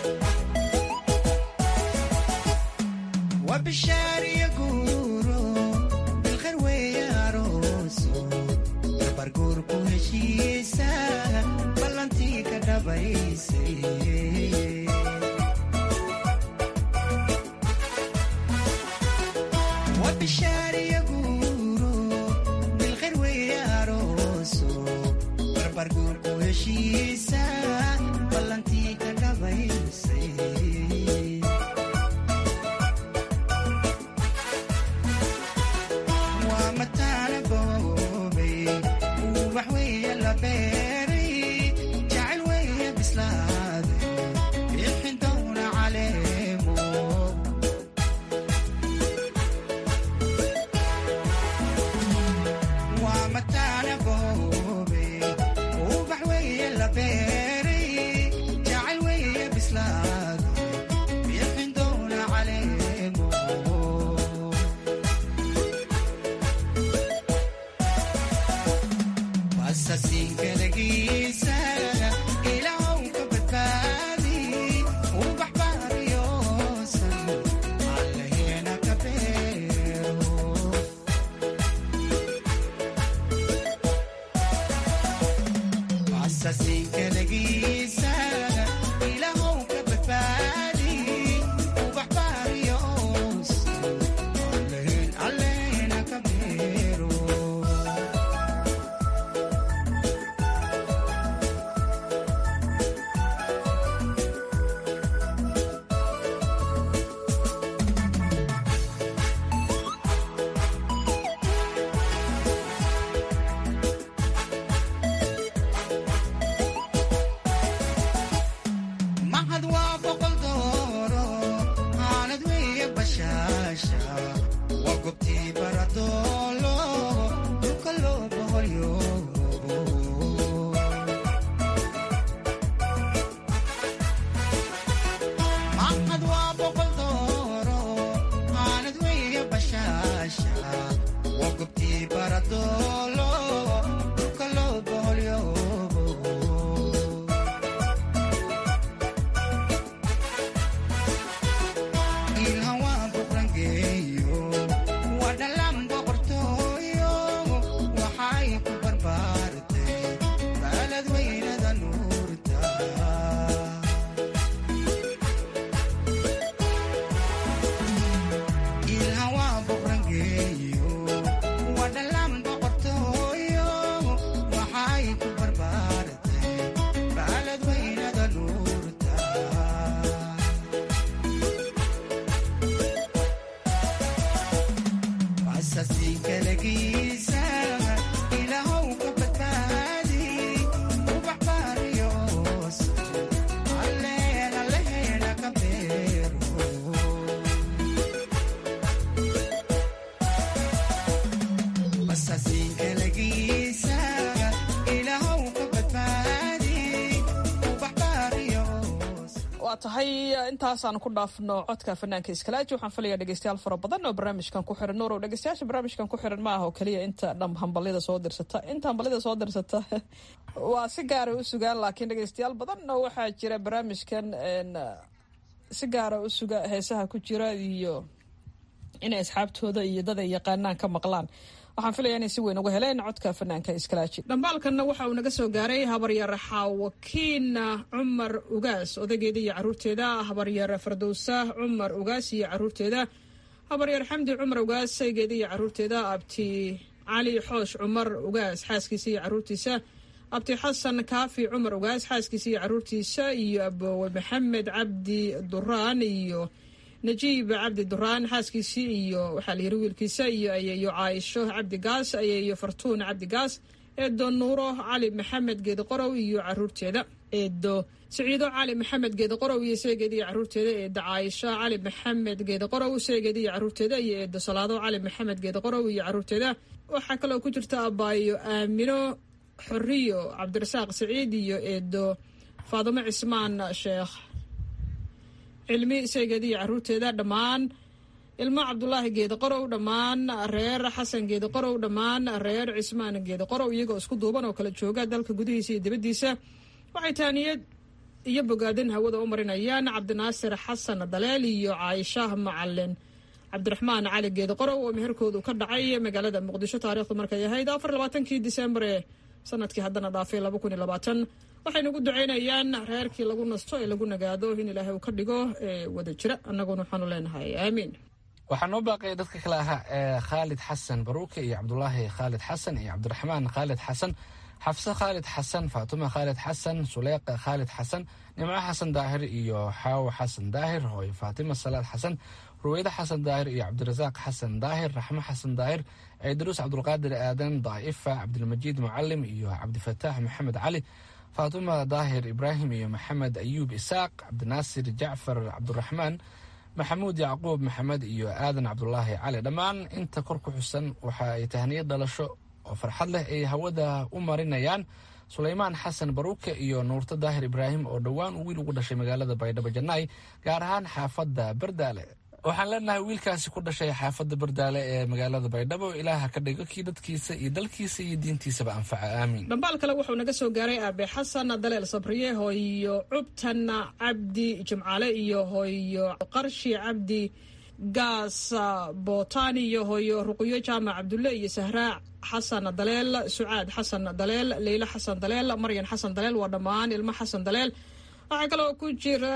wabishaariya guuro bilkhayr weeye arooso dabarguurku heshiisa ballantii ka dhabaysay wabishaariya guuro bilkhayr weeye arooso dabarguurku heshiisa ballantii ka dhabaysay tahay intaasaan ku dhaafno codka fanaanka iskalaaji waxaan filayaa dhegeystayaal fara badan oo barnaamijkan ku xiran nuurow dhegeystayaasha barnaamijkan ku xiran ma aha oo keliya inta dham hambalyada soo dirsata inta hambalyada soo dirsata waa si gaara u sugaan laakiin dhegeystayaal badan oo waxaa jira barnaamijkan si gaara u suga heesaha ku jira iyo inay asxaabtooda iyo dad ay yaqaanaan ka maqlaan waxaan filaya inay si weyn uga heleen codka fanaanka iskalaaji dhambaalkanna waxa uu naga soo gaaray habaryar xaawakiin cumar ugaas odageeda iyo caruurteeda habaryar fardowsa cumar ugaas iyo caruurteeda habaryar xamdi cumar ugaas saygeeda iyo caruurteeda abti cali xoosh cumar ugaas xaaskiisa iyo caruurtiisa abti xasan kaafi cumar ugaas xaaskiisa iyo caruurtiisa iyo abowe maxamed cabdi duraan iyo najiib cabdi duraan xaaskiisii iyo waxaa la yiri wiilkiisa iyo ayeeyo caaisho cabdi gaas ayeeyo fartuun cabdi gaas eedo nuuro cali maxamed geedi qorow iyo caruurteeda eedo siciido cali maxamed geedi qorow iyo seegeeda iyo caruurteeda eedo caaisho cali maxamed geedi qorow seegeeda iyo caruurteeda iyo eedo salaado cali maxamed geedi qorow iyo caruurteeda waxaa kaloo ku jirta abaayo aamino xoriyo cabdirasaaq siciid iyo eedo faadimo cismaan sheekh cilmi seegeeda iyo caruurteeda dhammaan ilmo cabdulaahi geedi qorow dhammaan reer xasan geedi qorow dhammaan reer cismaan geedi qorow iyagoo isku duuban oo kala jooga dalka gudihiisa iyo dibaddiisa waxay taaniyad iyo bogaadin hawada u marinayaan cabdinaasir xasan daleel iyo caaisha macalin cabdiraxmaan cali geedi qorow oo meherkoodu ka dhacay magaalada muqdisho taariikhdu markay ahayd afar labaatankii disembar ee sanadkii haddana dhaafay laba kun iyo labaatan waxaynu ugu ducaynayaan reerkii lagu nasto ee lagu nagaado in ilaahay uu ka dhigo ee wada jira annaguna waxaanu leenahay aamiin waxaa noo baaqaya dadka kale ahaa ee khaalid xasan baruuke iyo cabdulaahi khaalid xasan iyo cabdiraxmaan khaalid xasan xafse khaalid xasan faatuma khaalid xasan suleyqa khaalid xasan nimco xasan daahir iyo xaawo xasan daahir hooyo faatima salaad xasan ruweyde xasan daahir iyo cabdirasaaq xasan daahir raxmo xasan daahir ciidaruus cabdulqaadir aadan daa'ifa cabdilmajiid mucalim iyo cabdifataax maxamed cali faatuma daahir ibraahim iyo maxamed ayuub isaaq cabdinaasir jacfar cabduraxmaan maxamuud yacquub maxamed iyo aadan cabdulaahi cali dhammaan inta kor ku xusan waxa ay tahniyad dhalasho oo farxad leh ay hawada u marinayaan sulaymaan xasan baruuke iyo nuurto daahir ibraahim oo dhowaan uu wiil ugu dhashay magaalada baydhabo jannaay gaar ahaan xaafadda bardaale waxaan leenahay wiilkaasi ku dhashay xaafadda bardaale ee magaalada baydhabo ilaaha ka dhigo kii dadkiisa iyo dalkiisa iyo diintiisaba anfaca aamiin dhambaal kale wuxuu naga soo gaaray aabe xasan daleel sabriye hooyo cubtan cabdi jimcaale iyo hooyo qarshi cabdi gaas bootaan iyo hooyo ruqyo jaamac cabdulle iyo sahraa xasan daleel sucaad xasan daleel leylo xasan daleel maryan xasan daleel waa dhammaan ilmo xasan daleel waxaa kaloo ku jira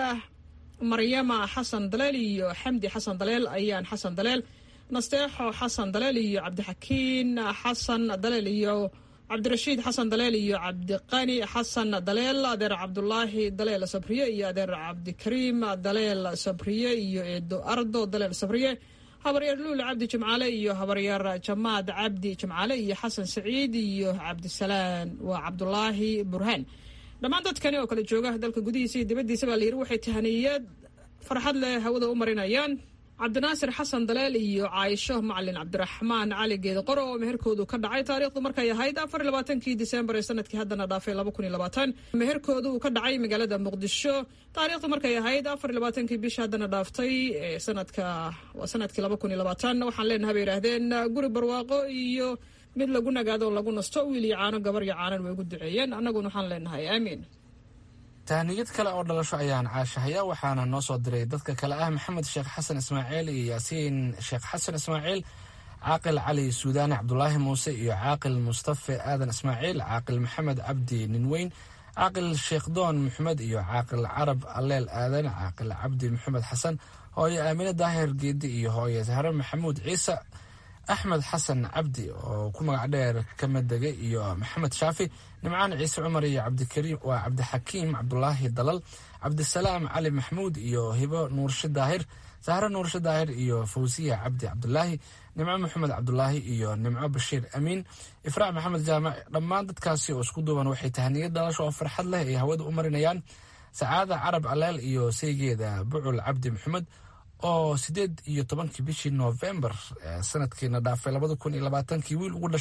maryama xasan daleel iyo xamdi xasan daleel ayaan xasan daleel nasteexo xasan daleel iyo cabdixakiin xasan daleel iyo cabdirashiid xasan daleel iyo cabdiqani xasan daleel adeer cabdulaahi daleel sabriye iyo adeer cabdikariim daleel sabriye iyo eedo ardo daleel sabriye habaryaer luul cabdi jimcaale iyo habaryaer jamaad cabdi jimcaale iyo xasan saciid iyo cabdisalaan waa cabdulaahi burhaan dhammaan dadkani oo kale jooga dalka gudihiisa iyo dibaddiisa baa layidhi waxay tahaniyad farxad leh hawada u marinayaan cabdinaasir xasan daleel iyo caaisho macalin cabdiraxmaan cali geedi qoro oo meherkoodu ka dhacay taariikhdu markay ahayd afar iyo labaatankii disembar ee sanadkii haddana dhaafay laba kun iyo labaatan meherkoodu uu ka dhacay magaalada muqdisho taariikhdu markay ahayd afar iyo labaatankii bisha haddana dhaaftay ee sanadka waa sanadkii laba kun iyo labaatan waxaan leenahay bay yidhaahdeen guri barwaaqo iyo mid lagu nagaado oo lagu nasto wiil iyo caano gabar iyo caanan way ugu duceeyeen annaguna waxaan leenahay aamiin tahniyad kale oo dhalasho ayaan caashahaya waxaana noo soo diray dadka kale ah maxamed sheekh xasan ismaaciil iyo yaasiin sheekh xasan ismaaciil caaqil cali suudaani cabdulaahi muuse iyo caaqil mustafe aadan ismaaciil caaqil maxamed cabdi ninweyn caaqil sheekhdoon maxamed iyo caaqil carab alleel aadan caaqil cabdi maxamed xasan hooyo aamine daahir geedi iyo hooyo sahre maxamuud ciise axmed xasan cabdi oo ku magac dheer kamadege iyo maxamed shaafi nimcaan ciise cumar iyo cabdikariim waa cabdixakiim cabdulaahi dalal cabdisalaam cali maxmuud iyo hibo nuurshe daahir sahre nuurshe daahir iyo fawsiya cabdi cabdulaahi nimco maxamed cabdulaahi iyo nimco bashiir amiin ifraac maxamed jaamac dhammaan dadkaasi oo isku duuban waxay tahniyad dhalasho oo farxad leh ay hawada u marinayaan sacaada carab aleel iyo saygeeda bucul cabdi maxamed oo sideed iyo tobankii bishii noofembar sanadkiina dhaafay labada kun iyo labaatankii wiil ugu dhashay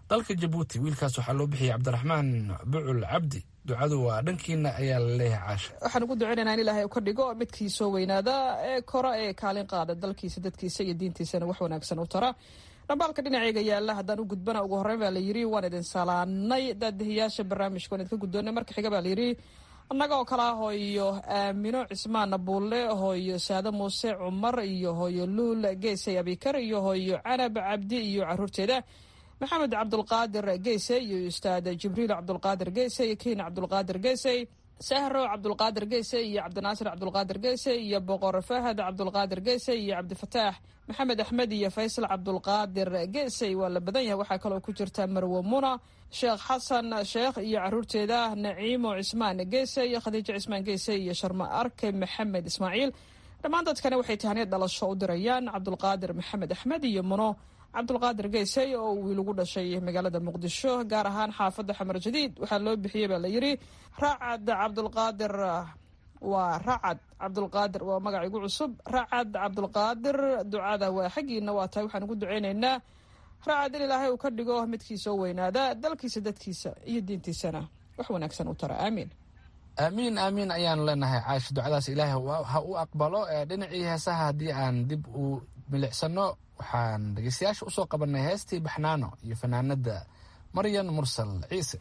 dalka jabuuti wiilkaas waxaa loo bixiyay cabdiraxmaan bucul cabdi ducadu waa dhankiina ayaa la leeyahay caasha waxaan ugu duceynaynaa in ilaahay ka dhigo midkii soo weynaada ee kora ee kaalin qaada dalkiisa dadkiisa iyo diintiisana wax wanaagsan u tara dhambaalka dhinaceyga yaalla haddaan u gudbana ugu horreyn baa layidhi waan idin salaanay daadihiyaasha barnaamijka waan idinka guddoonay marka xiga baa layidhi annaga oo kale ah hooyo aamino cismaan buulle hooyo saade muuse cumar iyo hooyo luul geesay abikar iyo hooyo canab cabdi iyo caruurteeda maxamed cabdulqaadir geese iyo ustaad jibriil cabdulqaadir geese iyo kiin cabdulqaadir geesey sahro cabdulqaadir geese iyo cabdinaasir cabdulqaadir geese iyo boqor fahad cabdulqaadir geese iyo cabdifataax maxamed axmed iyo faysal cabdulqaadir geesey waa la badan yahay waxaa kaloo ku jirta marwo muna sheekh xasan sheekh iyo caruurteeda naciimo cismaan geese iyo khadiijo cismaan geese iyo sharma arke maxamed ismaaciil dhammaan dadkani waxay tahaniyad dhalasho u dirayaan cabdulqaadir maxamed axmed iyo muno cabdulqaadir geysey oo wiil ugu dhashay magaalada muqdisho gaar ahaan xaafadda xamar jadiid waxaa loo bixiyey baa layidhi racad cabdulqaadir waa racad cabdulqaadir waa magac igu cusub racad cabdulqaadir ducada waa xaggiina waa tahay waxaan ugu duceyneynaa racad in ilaahay uu ka dhigo midkiisa oo weynaada dalkiisa dadkiisa iyo diintiisana wax wanaagsan u tara aamiin aamiin aamiin ayaanu leenahay caasha ducadaas ilaahay ha u aqbalo dhinacii heesaha haddii aan dib u milicsano waxaan dhegeystayaasha usoo qabanay heestii baxnaano iyo fanaanada maryan mursal ciise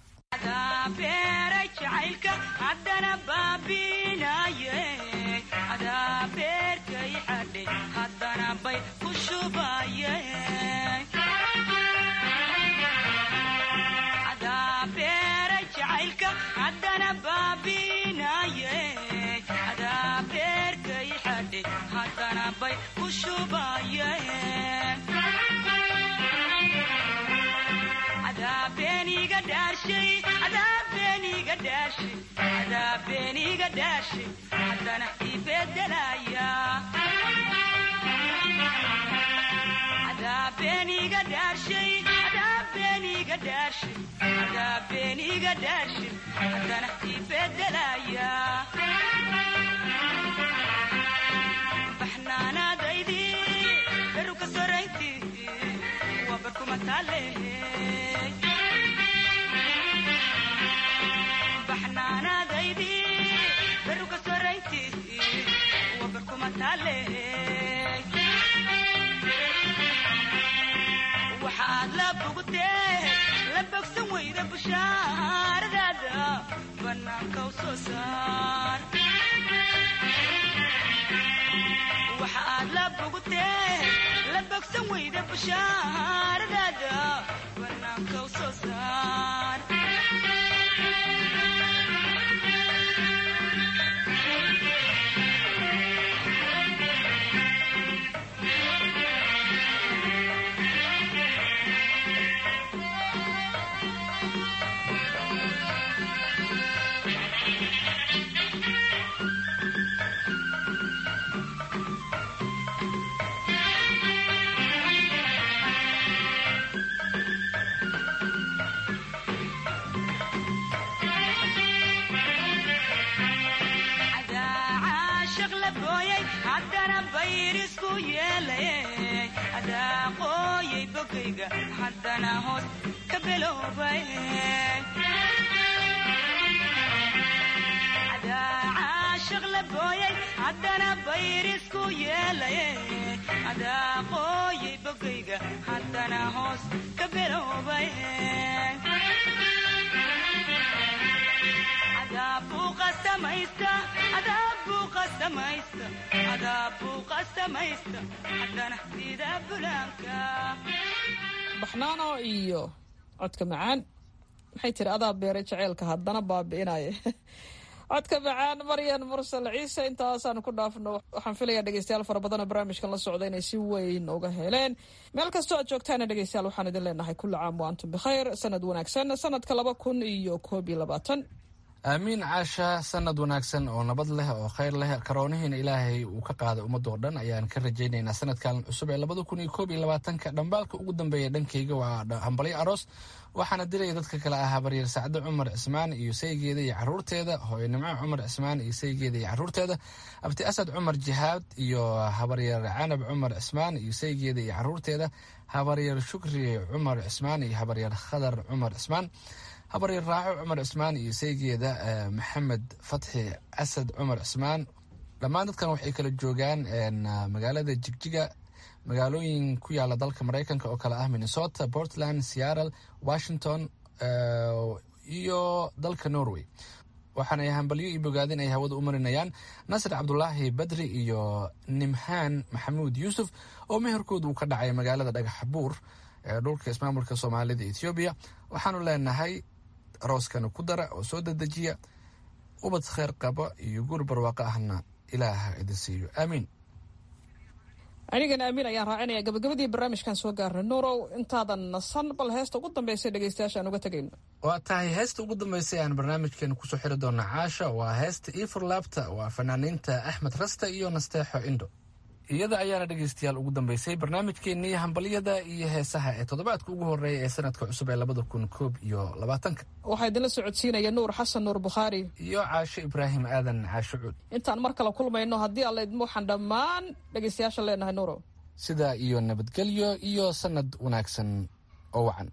waxaad la bogtee la bogsan weyda bushaaradaada bannaanka u soo saar waxaad la bogtee la bogsan weyda bushaaradaada bannaanka u soo saar haddana bayrisku yeelay adaa qooyay bogayga haddana hoos ka beloobay caashaq la booyay haddana bayrisku yeelay adaa qooyay bogayga haddana hoos ka beloobay baxnaano iyo codka macaan maxay tiri adaa beeray jaceylka haddana baabi'inaya codka macaan maryan mursal ciise intaasaanu ku dhaafno waxaan filayaa dhegeystayaal fara badanoo barnaamijkan la socda inay si weyn uga heleen meel kastoo aad joogtaana dhegeystayaal waxaan idin leenahay kulli caam wa antum bikhayr sanad wanaagsan sanadka laba kun iyo koob iyo labaatan aamiin caasha sanad wanaagsan oo nabad leh oo khayr leh karoonihiina ilaahay uu ka qaaday ummadoo dhan ayaan ka rajaynaynaa sanadkan cusub ee labada kun iyo koob iyo labaatanka dhambaalka ugu dambeeya dhankayga waa hambalyo aroos waxaana dilaya dadka kale ah habaryar sacdo cumar cismaan iyo saygeeda iyo caruurteeda hooyo nimco cumar cismaan iyo saygeeda iyo caruurteeda abti asad cumar jihaad iyo habaryar canab cumar cismaan iyo saygeeda iyo caruurteeda habaryar shukri cumar cismaan iyo habaryar khadar cumar cismaan habaryar raaco cumar cismaan iyo saygeeda maxamed fatxi asad cumar cismaan dhammaan dadkan waxay kala joogaan magaalada jigjiga magaalooyin ku yaala dalka mareykanka oo kale ah minnesota portland seattle washington iyo dalka norway waxaanay hambalyo iyo bogaadin ay hawada u marinayaan nasir cabdulaahi badri iyo nimhaan maxamuud yuusuf oo meherkooda uu ka dhacay magaalada dhagax buur ee dhulka ismaamulka soomaalida ethoobiya waxaanu leenahay arooskana ku dara oo soo dedejiya ubad kheyr qaba iyo guur barwaaqo ahna ilaaha idin siiyo aamiin anigana amiin ayaan raacinaya gabagabadii barnaamijkan soo gaarnay nuurow intaadan nasan bal heesta ugu dambaysa dhegeystayaasha aan uga tegayno waa tahay heesta ugu dambeysay aan barnaamijkeena kusoo xiri doona caasha waa heesta iifur laabta waa fanaaniinta axmed rasta iyo nasteexo indho iyada ayaana dhegeystayaal ugu dambeysay barnaamijkeenii hambalyada iyo heesaha ee toddobaadka ugu horeeya ee sanadka cusub ee labada kun koob iyo labaatanka waxaa idinla socodsiinaya nuur xasan nuur bukhaari iyo caasho ibraahim aadan caasho cuud intaan mar kale kulmayno haddii alla idmo waxaan dhammaan dhegeystayaasha leenahay nuurow sidaa iyo nabadgelyo iyo sanad wanaagsan oo wacan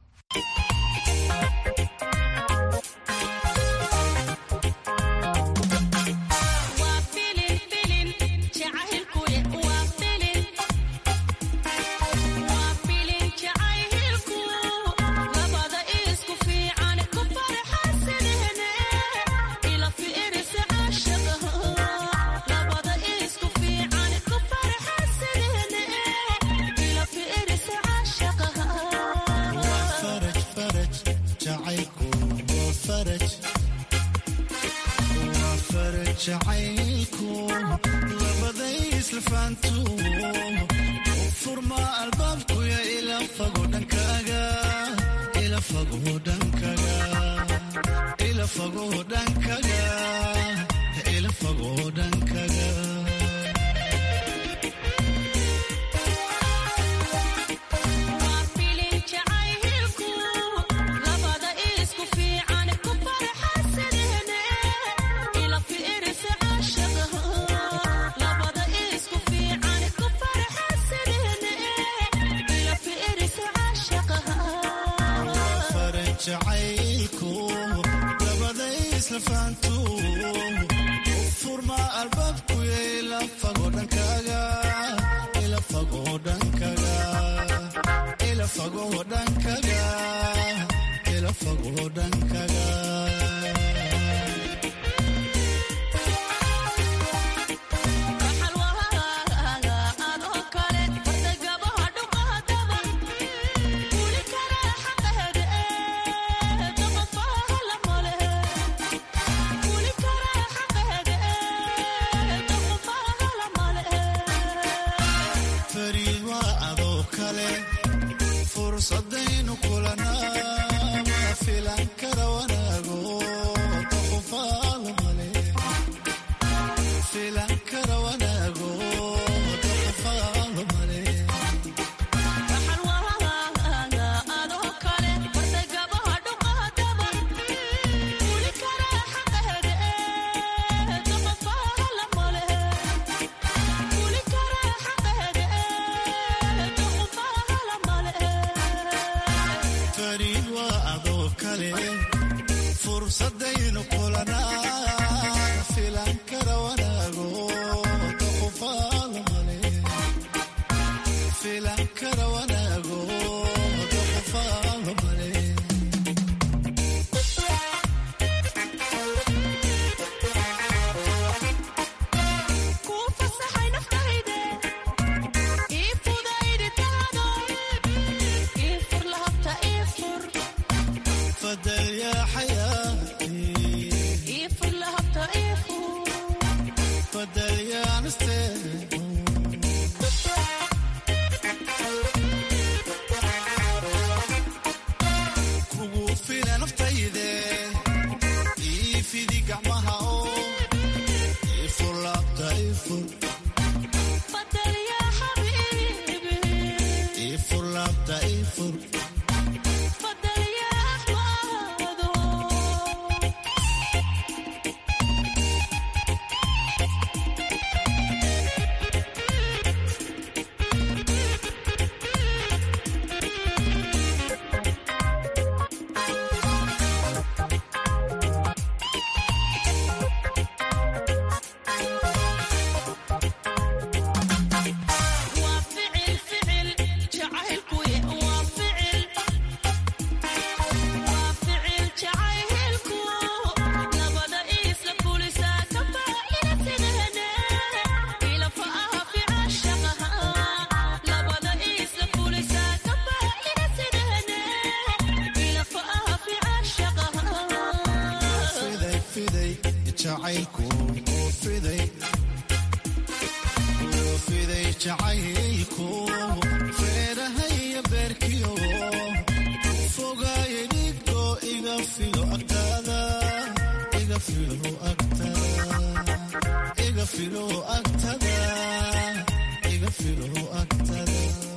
fiday jacaylku feerahaya beerkiyo fogaaye dhigto iga filo agtaada iga filo agtada iga filo agtada iga filo agtada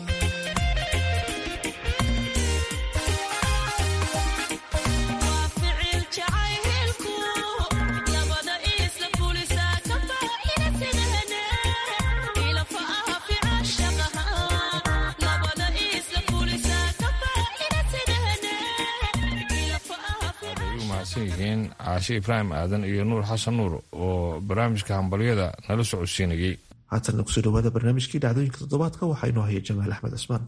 yihiin caashe ibraahim aadan iyo nuur xasan nuur oo barnaamijka hambalyada nala socodsiinayey haatanna kusoo dhawaada barnaamijkii dhacdooyinka toddobaadka waxaa inoo haya jamaal axmed cismaan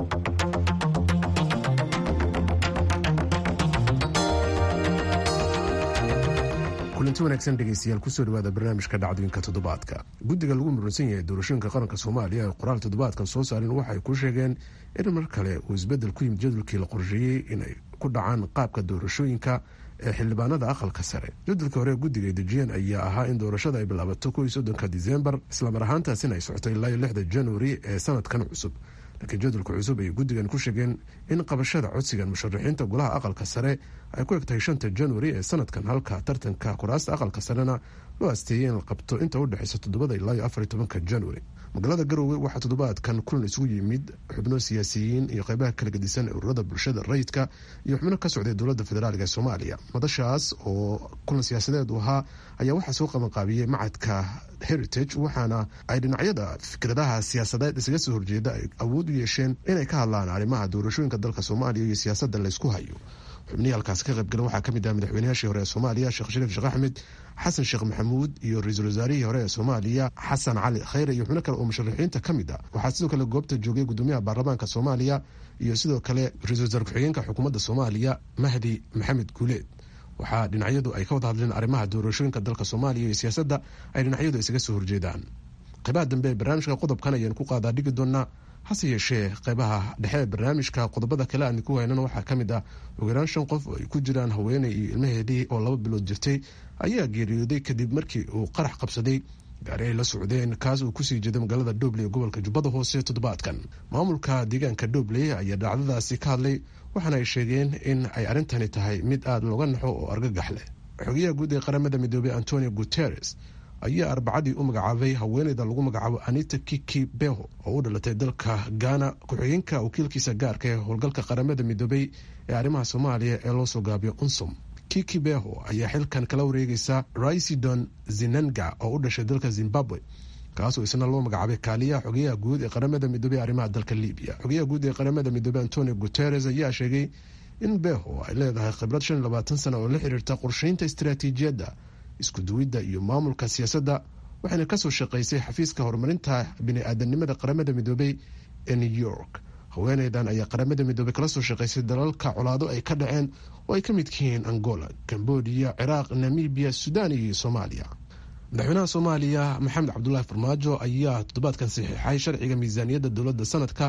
kulanti wanaagsan dhegeystayaal kusoo dhawaada barnaamijka dhacdooyinka toddobaadka guddiga lagu muransan yahay doorashooyinka qaranka soomaaliya ee qoraal toddobaadkan soo saareen waxay ku sheegeen in mar kale uu isbedel ku yimid jadwalkii la qorsheeyey inay ku dhacaan qaabka doorashooyinka ee xildhibaanada aqalka sare jadwalka hore guddiga ay dejiyeen ayaa ahaa in doorashada ay bilaabato kow iyo soddonka disembar islamar ahaantaasina ay socotay ilaa iyo lixda januari ee sanadkan cusub laakiin jadwalka cusub ay guddigan ku sheegeen in qabashada codsigan musharaxiinta golaha aqalka sare ay ku egtahay shanta januari ee sanadkan halka tartanka kuraasta aqalka sarena loo asteeyey in la qabto inta udhexeysa toddobada ilaa iyo afar iyo tobanka januari magaalada garowe waxaa toddobaadkan kulan isugu yimid xubno siyaasiyiin iyo qeybaha kala gedisan ee ururada bulshada rayidka iyo xubno ka socday dowladda federaalk ee soomaaliya madashaas oo kulan siyaasadeed u ahaa ayaa waxaa soo qabanqaabiyey macadka heritage waxaana ay dhinacyada fikradaha siyaasadeed isaga soo horjeeda ay awood u yeesheen inay ka hadlaan arrimaha doorashooyinka dalka soomaaliya iyo siyaasadda laysku hayo xubnihii halkaasi ka qaybgala waxaa kamid ah madaxweynayaashii hore ee soomaaliya sheekh shariif sheekh axmed xasan sheekh maxamuud iyo ra-iisul wasaarihii hore ee soomaaliya xasan cali khayre iyo xubno kale oo musharaxiinta ka mid ah waxaa sidoo kale goobta joogay gudoomiyaha baarlamaanka soomaaliya iyo sidoo kale ra-isul wasaar ku-xigeenka xukuumadda soomaaliya mahdi maxamed guuleed waxaa dhinacyadu ay ka wada hadleen arrimaha doorashooyinka dalka soomaaliya iyo siyaasadda ay dhinacyadu isaga soo horjeedaan qeybaha dambe ee barnaamijka qodobkan ayaan ku qaadaa dhigi doonaa hase yeeshee qeybaha dhexe ee barnaamijka qodobada kale aan ku haynana waxaa ka mid ah ugu yaraan shan qof oo ay ku jiraan haweeney iyo ilmaheedii oo laba bilood jirtay ayaa geeriyooday kadib markii uu qarax qabsaday gaari ay la socdeen kaas uu kusii jeeday magaalada dhobley ee gobolka jubbada hoose toddobaadkan maamulka deegaanka dhobley ayaa dhacdadaasi ka hadlay waxaana ay sheegeen in ay arrintani tahay mid aada looga naxo oo argagax leh xogeyaha guud ee qaramada midoobey antonio guteres ayaa arbacadii u magacaabay haweeneyda lagu magacaabo anita kiki beho oo u dhalatay dalka ghana ku-xigeenka wakiilkiisa gaarka ee howlgalka qaramada midoobey ee arrimaha soomaaliya ee loo soo gaabiyo unsum kiki beho ayaa xilkan kala wareegaysa raisidon zinanga oo u dhashay dalka zimbabwe kaasoo isna loo magacaabay kaaliyaha xogeyaha guud ee qaramada midoobey arrimaha dalka libiya xogeyaha guud ee qaramada midoobey antonio guteres ayaa sheegay in beho ay leedahay khibrad shan iyo labaatan sana oo la xiriirta qorsheynta istaraatiijiyadda isku duwidda iyo maamulka siyaasadda waxayna kasoo shaqaysay xafiiska horumarinta bini-aadanimada qaramada midoobey ee new york haweeneydan ayaa qaramada midoobey kala soo shaqaysay dalalka colaado ay ka dhaceen oo ay ka midka yihiin angola cambodia ciraaq namibiya sudan iyo soomaaliya madaxweynaha soomaaliya maxamed cabdulaahi farmaajo ayaa toddobaadkan saxiixay sharciga miisaaniyadda dowladda sanadka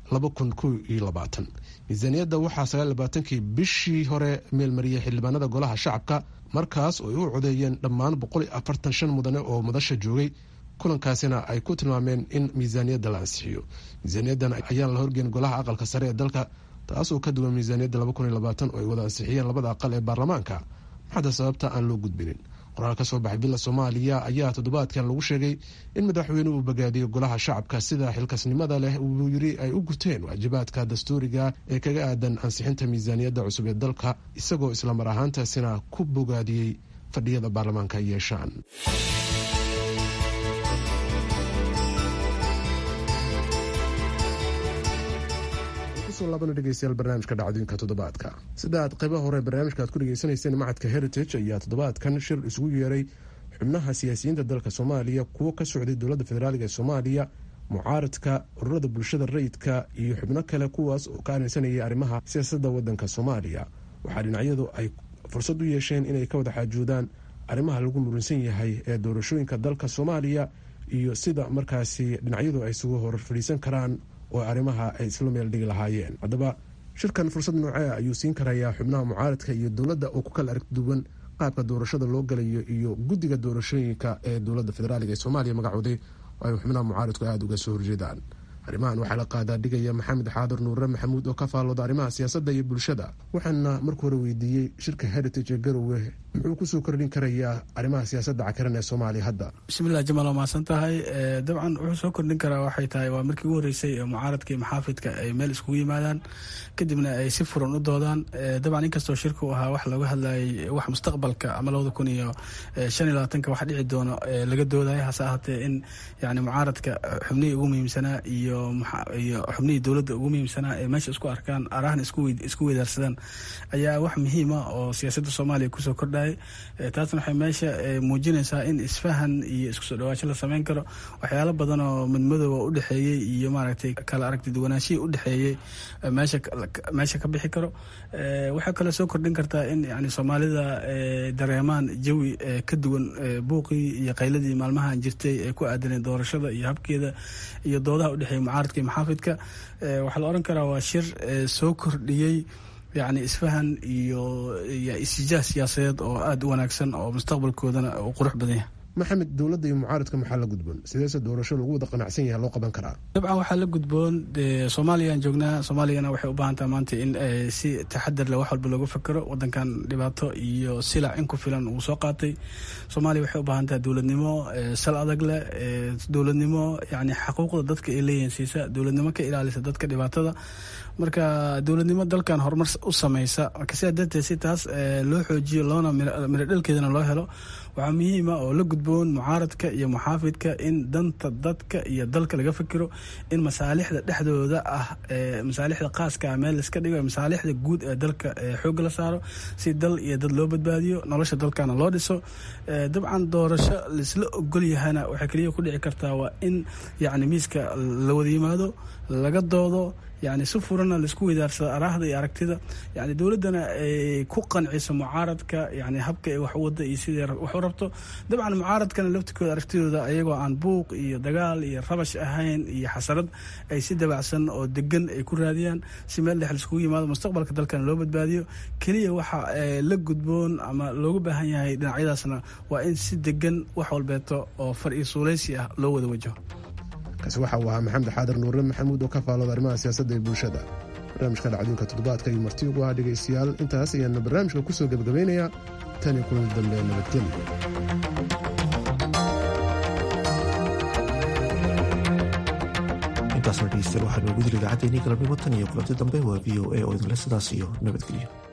miisaaniyadda waxaa sagaallabaatankii bishii hore meelmariyay xildhibaanada golaha shacabka markaas oo ay u codeeyeen dhammaan boqol iyo afartan shan mudane oo madasha joogay kulankaasina ay ku tilmaameen in miisaaniyadda la ansixiyo miisaaniyaddan ayaan la horgeyn golaha aqalka sare ee dalka taasoo ka duwan miisaaniyadda laba kun iyo labaatan oo ay wada ansixiyeen labada aqal ee baarlamaanka maxada sababta aan loo gudbinin qoraal ka soo baxay villa soomaaliya ayaa toddobaadkan lagu sheegay in madaxweynuhu uu bogaadiyey golaha shacabka sida xilkasnimada leh uu yiri ay u guteen waajibaadka dastuuriga ee kaga aadan ansixinta miisaaniyadda cusub ee dalka isagoo islamar ahaantaasina ku bogaadiyey fadhiyada baarlamaanka ay yeeshaan dhegeystayaal barnaamijka dhacdooyinka toddobaadka sida aad qaybaha hore barnaamijka aad ku dhegeysanayseen macadka heritage ayaa toddobaadkan shir isugu yeeray xubnaha siyaasiyiinta dalka soomaaliya kuwo ka socday dowladda federaalk ee soomaaliya mucaaradka ururada bulshada rayidka iyo xubno kale kuwaas oo ka arinsanayay arrimaha siyaasadda wadanka soomaaliya waxaa dhinacyadu ay fursad u yeesheen inay ka wada xaajoodaan arrimaha lagu muransan yahay ee doorashooyinka dalka soomaaliya iyo sida markaasi dhinacyadu ay isugu hor fadhiisan karaan oo arrimaha ay isla meel dhigi lahaayeen haddaba shirkan fursad noocee ayuu siin karayaa xubnaha mucaaradka iyo dowladda oo ku kala aragti duwan qaabka doorashada loo galayo iyo guddiga doorashooyinka ee dowladda federaalk ee soomaaliya magacooday oo ay xubnaha mucaaridku aada uga soo horjeedaan arrimahan waxaa la qaadaa dhigaya maxamed xaadir nuure maxamuud oo ka faallooda arrimaha siyaasadda iyo bulshada waxaana marka hore weydiiyey shirka heritage ee garowe muxuu kusoo kordhin karayaa arrimaha siyaasadda cakaran ee soomaaliya hadda bismillahi jamaal waa mahadsan tahay dabcan wuxuu soo kordhin karaa waxay tahay waa markii ugu horreysay ee mucaaradka iyo maxaafidka ay meel iskugu yimaadaan kadibna ay si furan u doodaan dabcan inkastoo shirka u ahaa wax looga hadlayay wax mustaqbalka ama labada kun iyo shan iyo labaatanka wax dhici doono laga doodaya hase ahaatee in yani mucaaradka xubnihii ugu muhiimsanaa iyo iyo xubnihii dowladda ugu muhiimsanaa ee meesha isku arkaan arahna isku weydaarsadaan ayaa wax muhiima oo siyaasadda soomaaliya kusoo kordhayay taasna waxay meesha muujinaysaa in isfahan iyo isku soo dhawaasho la sameyn karo waxyaalo badan oo madmadooba u dhexeeyey iyo maaragtay kala aragti duwanaashihii u dhexeeyey meesha meesha ka bixi karo waxay kaloo soo kordhin kartaa in yani soomaalida dareemaan jawi ka duwan buuqii iyo qayladii maalmahan jirtay ee ku aadaneen doorashada iyo habkeeda iyo doodaha udhexeeya mucaaradka iyo maxaafidka waxaa la oran karaa waa shir soo kordhiyey yacni isfahan iyo iyo isijaah siyaasadeed oo aada u wanaagsan oo mustaqbalkoodana u qurux badan yahay maxamed dowladda iyo mucaaradka maxaa la gudboon sideese doorasho lagu wada qanacsan yahay loo qaban karaa dabcan waxaa la gudboon soomaaliyaan joognaa soomaaliyana waxay u baahan tahay maanta in si taxadar leh wax walba looga fakero wadankan dhibaato iyo silac in ku filan uu soo qaatay soomaaliya waxay u baahan tahay dowladnimo sal adag leh dowladnimo yani xaquuqda dadka ay leeyihiin siisa dowladnimo ka ilaalisa dadka dhibaatada marka dowladnimo dalkan horumar u sameysa marka sidaa darteed si taas loo xoojiyo loona miro dhalkeedana loo helo waxaa muhiima oo la gudboon mucaaradka iyo muxaafidka in danta dadka iyo dalka laga fikiro in masaalixda dhexdooda ah masaalixda qaaska meel laiska dhigo masaalixda guud ee dalka xoogga la saaro si dal iyo dad loo badbaadiyo nolosha dalkana loo dhiso dabcan doorasho laisla ogol yahana waxay keliya ku dhici kartaa waa in yacni miiska la wada yimaado laga doodo yani si furana laisku weydaarsado araahda iyo aragtida yani dowladdana ay ku qanciso mucaaradka yani habka ay wax u wada iyo sidai wax u rabto dabcan mucaaradkana laftikooda aragtidooda ayagoo aan buuq iyo dagaal iyo rabash ahayn iyo xasarad ay si dabacsan oo degan ay ku raadiyaan si meel dhex laiskugu yimaado mustaqbalka dalkana loo badbaadiyo keliya waxa la gudboon ama loogu baahan yahay dhinacyadaasna waa in si degan wax walbeeto oo far iyo suuleysi ah loo wada wajaho kaasi waxa uu ahaa maxamed xaadir nuure maxamuud oo ka faallooda arrimaha siyaasadda ee bulshada barnaamijka dhacdooyinka toddobaadka iyo marti ugu ah dhegaystayaal intaas ayaana barnaamijka ku soo gebagabaynayaa tan iyo kulan dambe nabadgelyo intaasna dhegeystayaal waxaa noogu dil idaacaddeenii galabnimo tan iyo kulanti dambe waa v o a oo idinle sidaas iyo nabadgelyo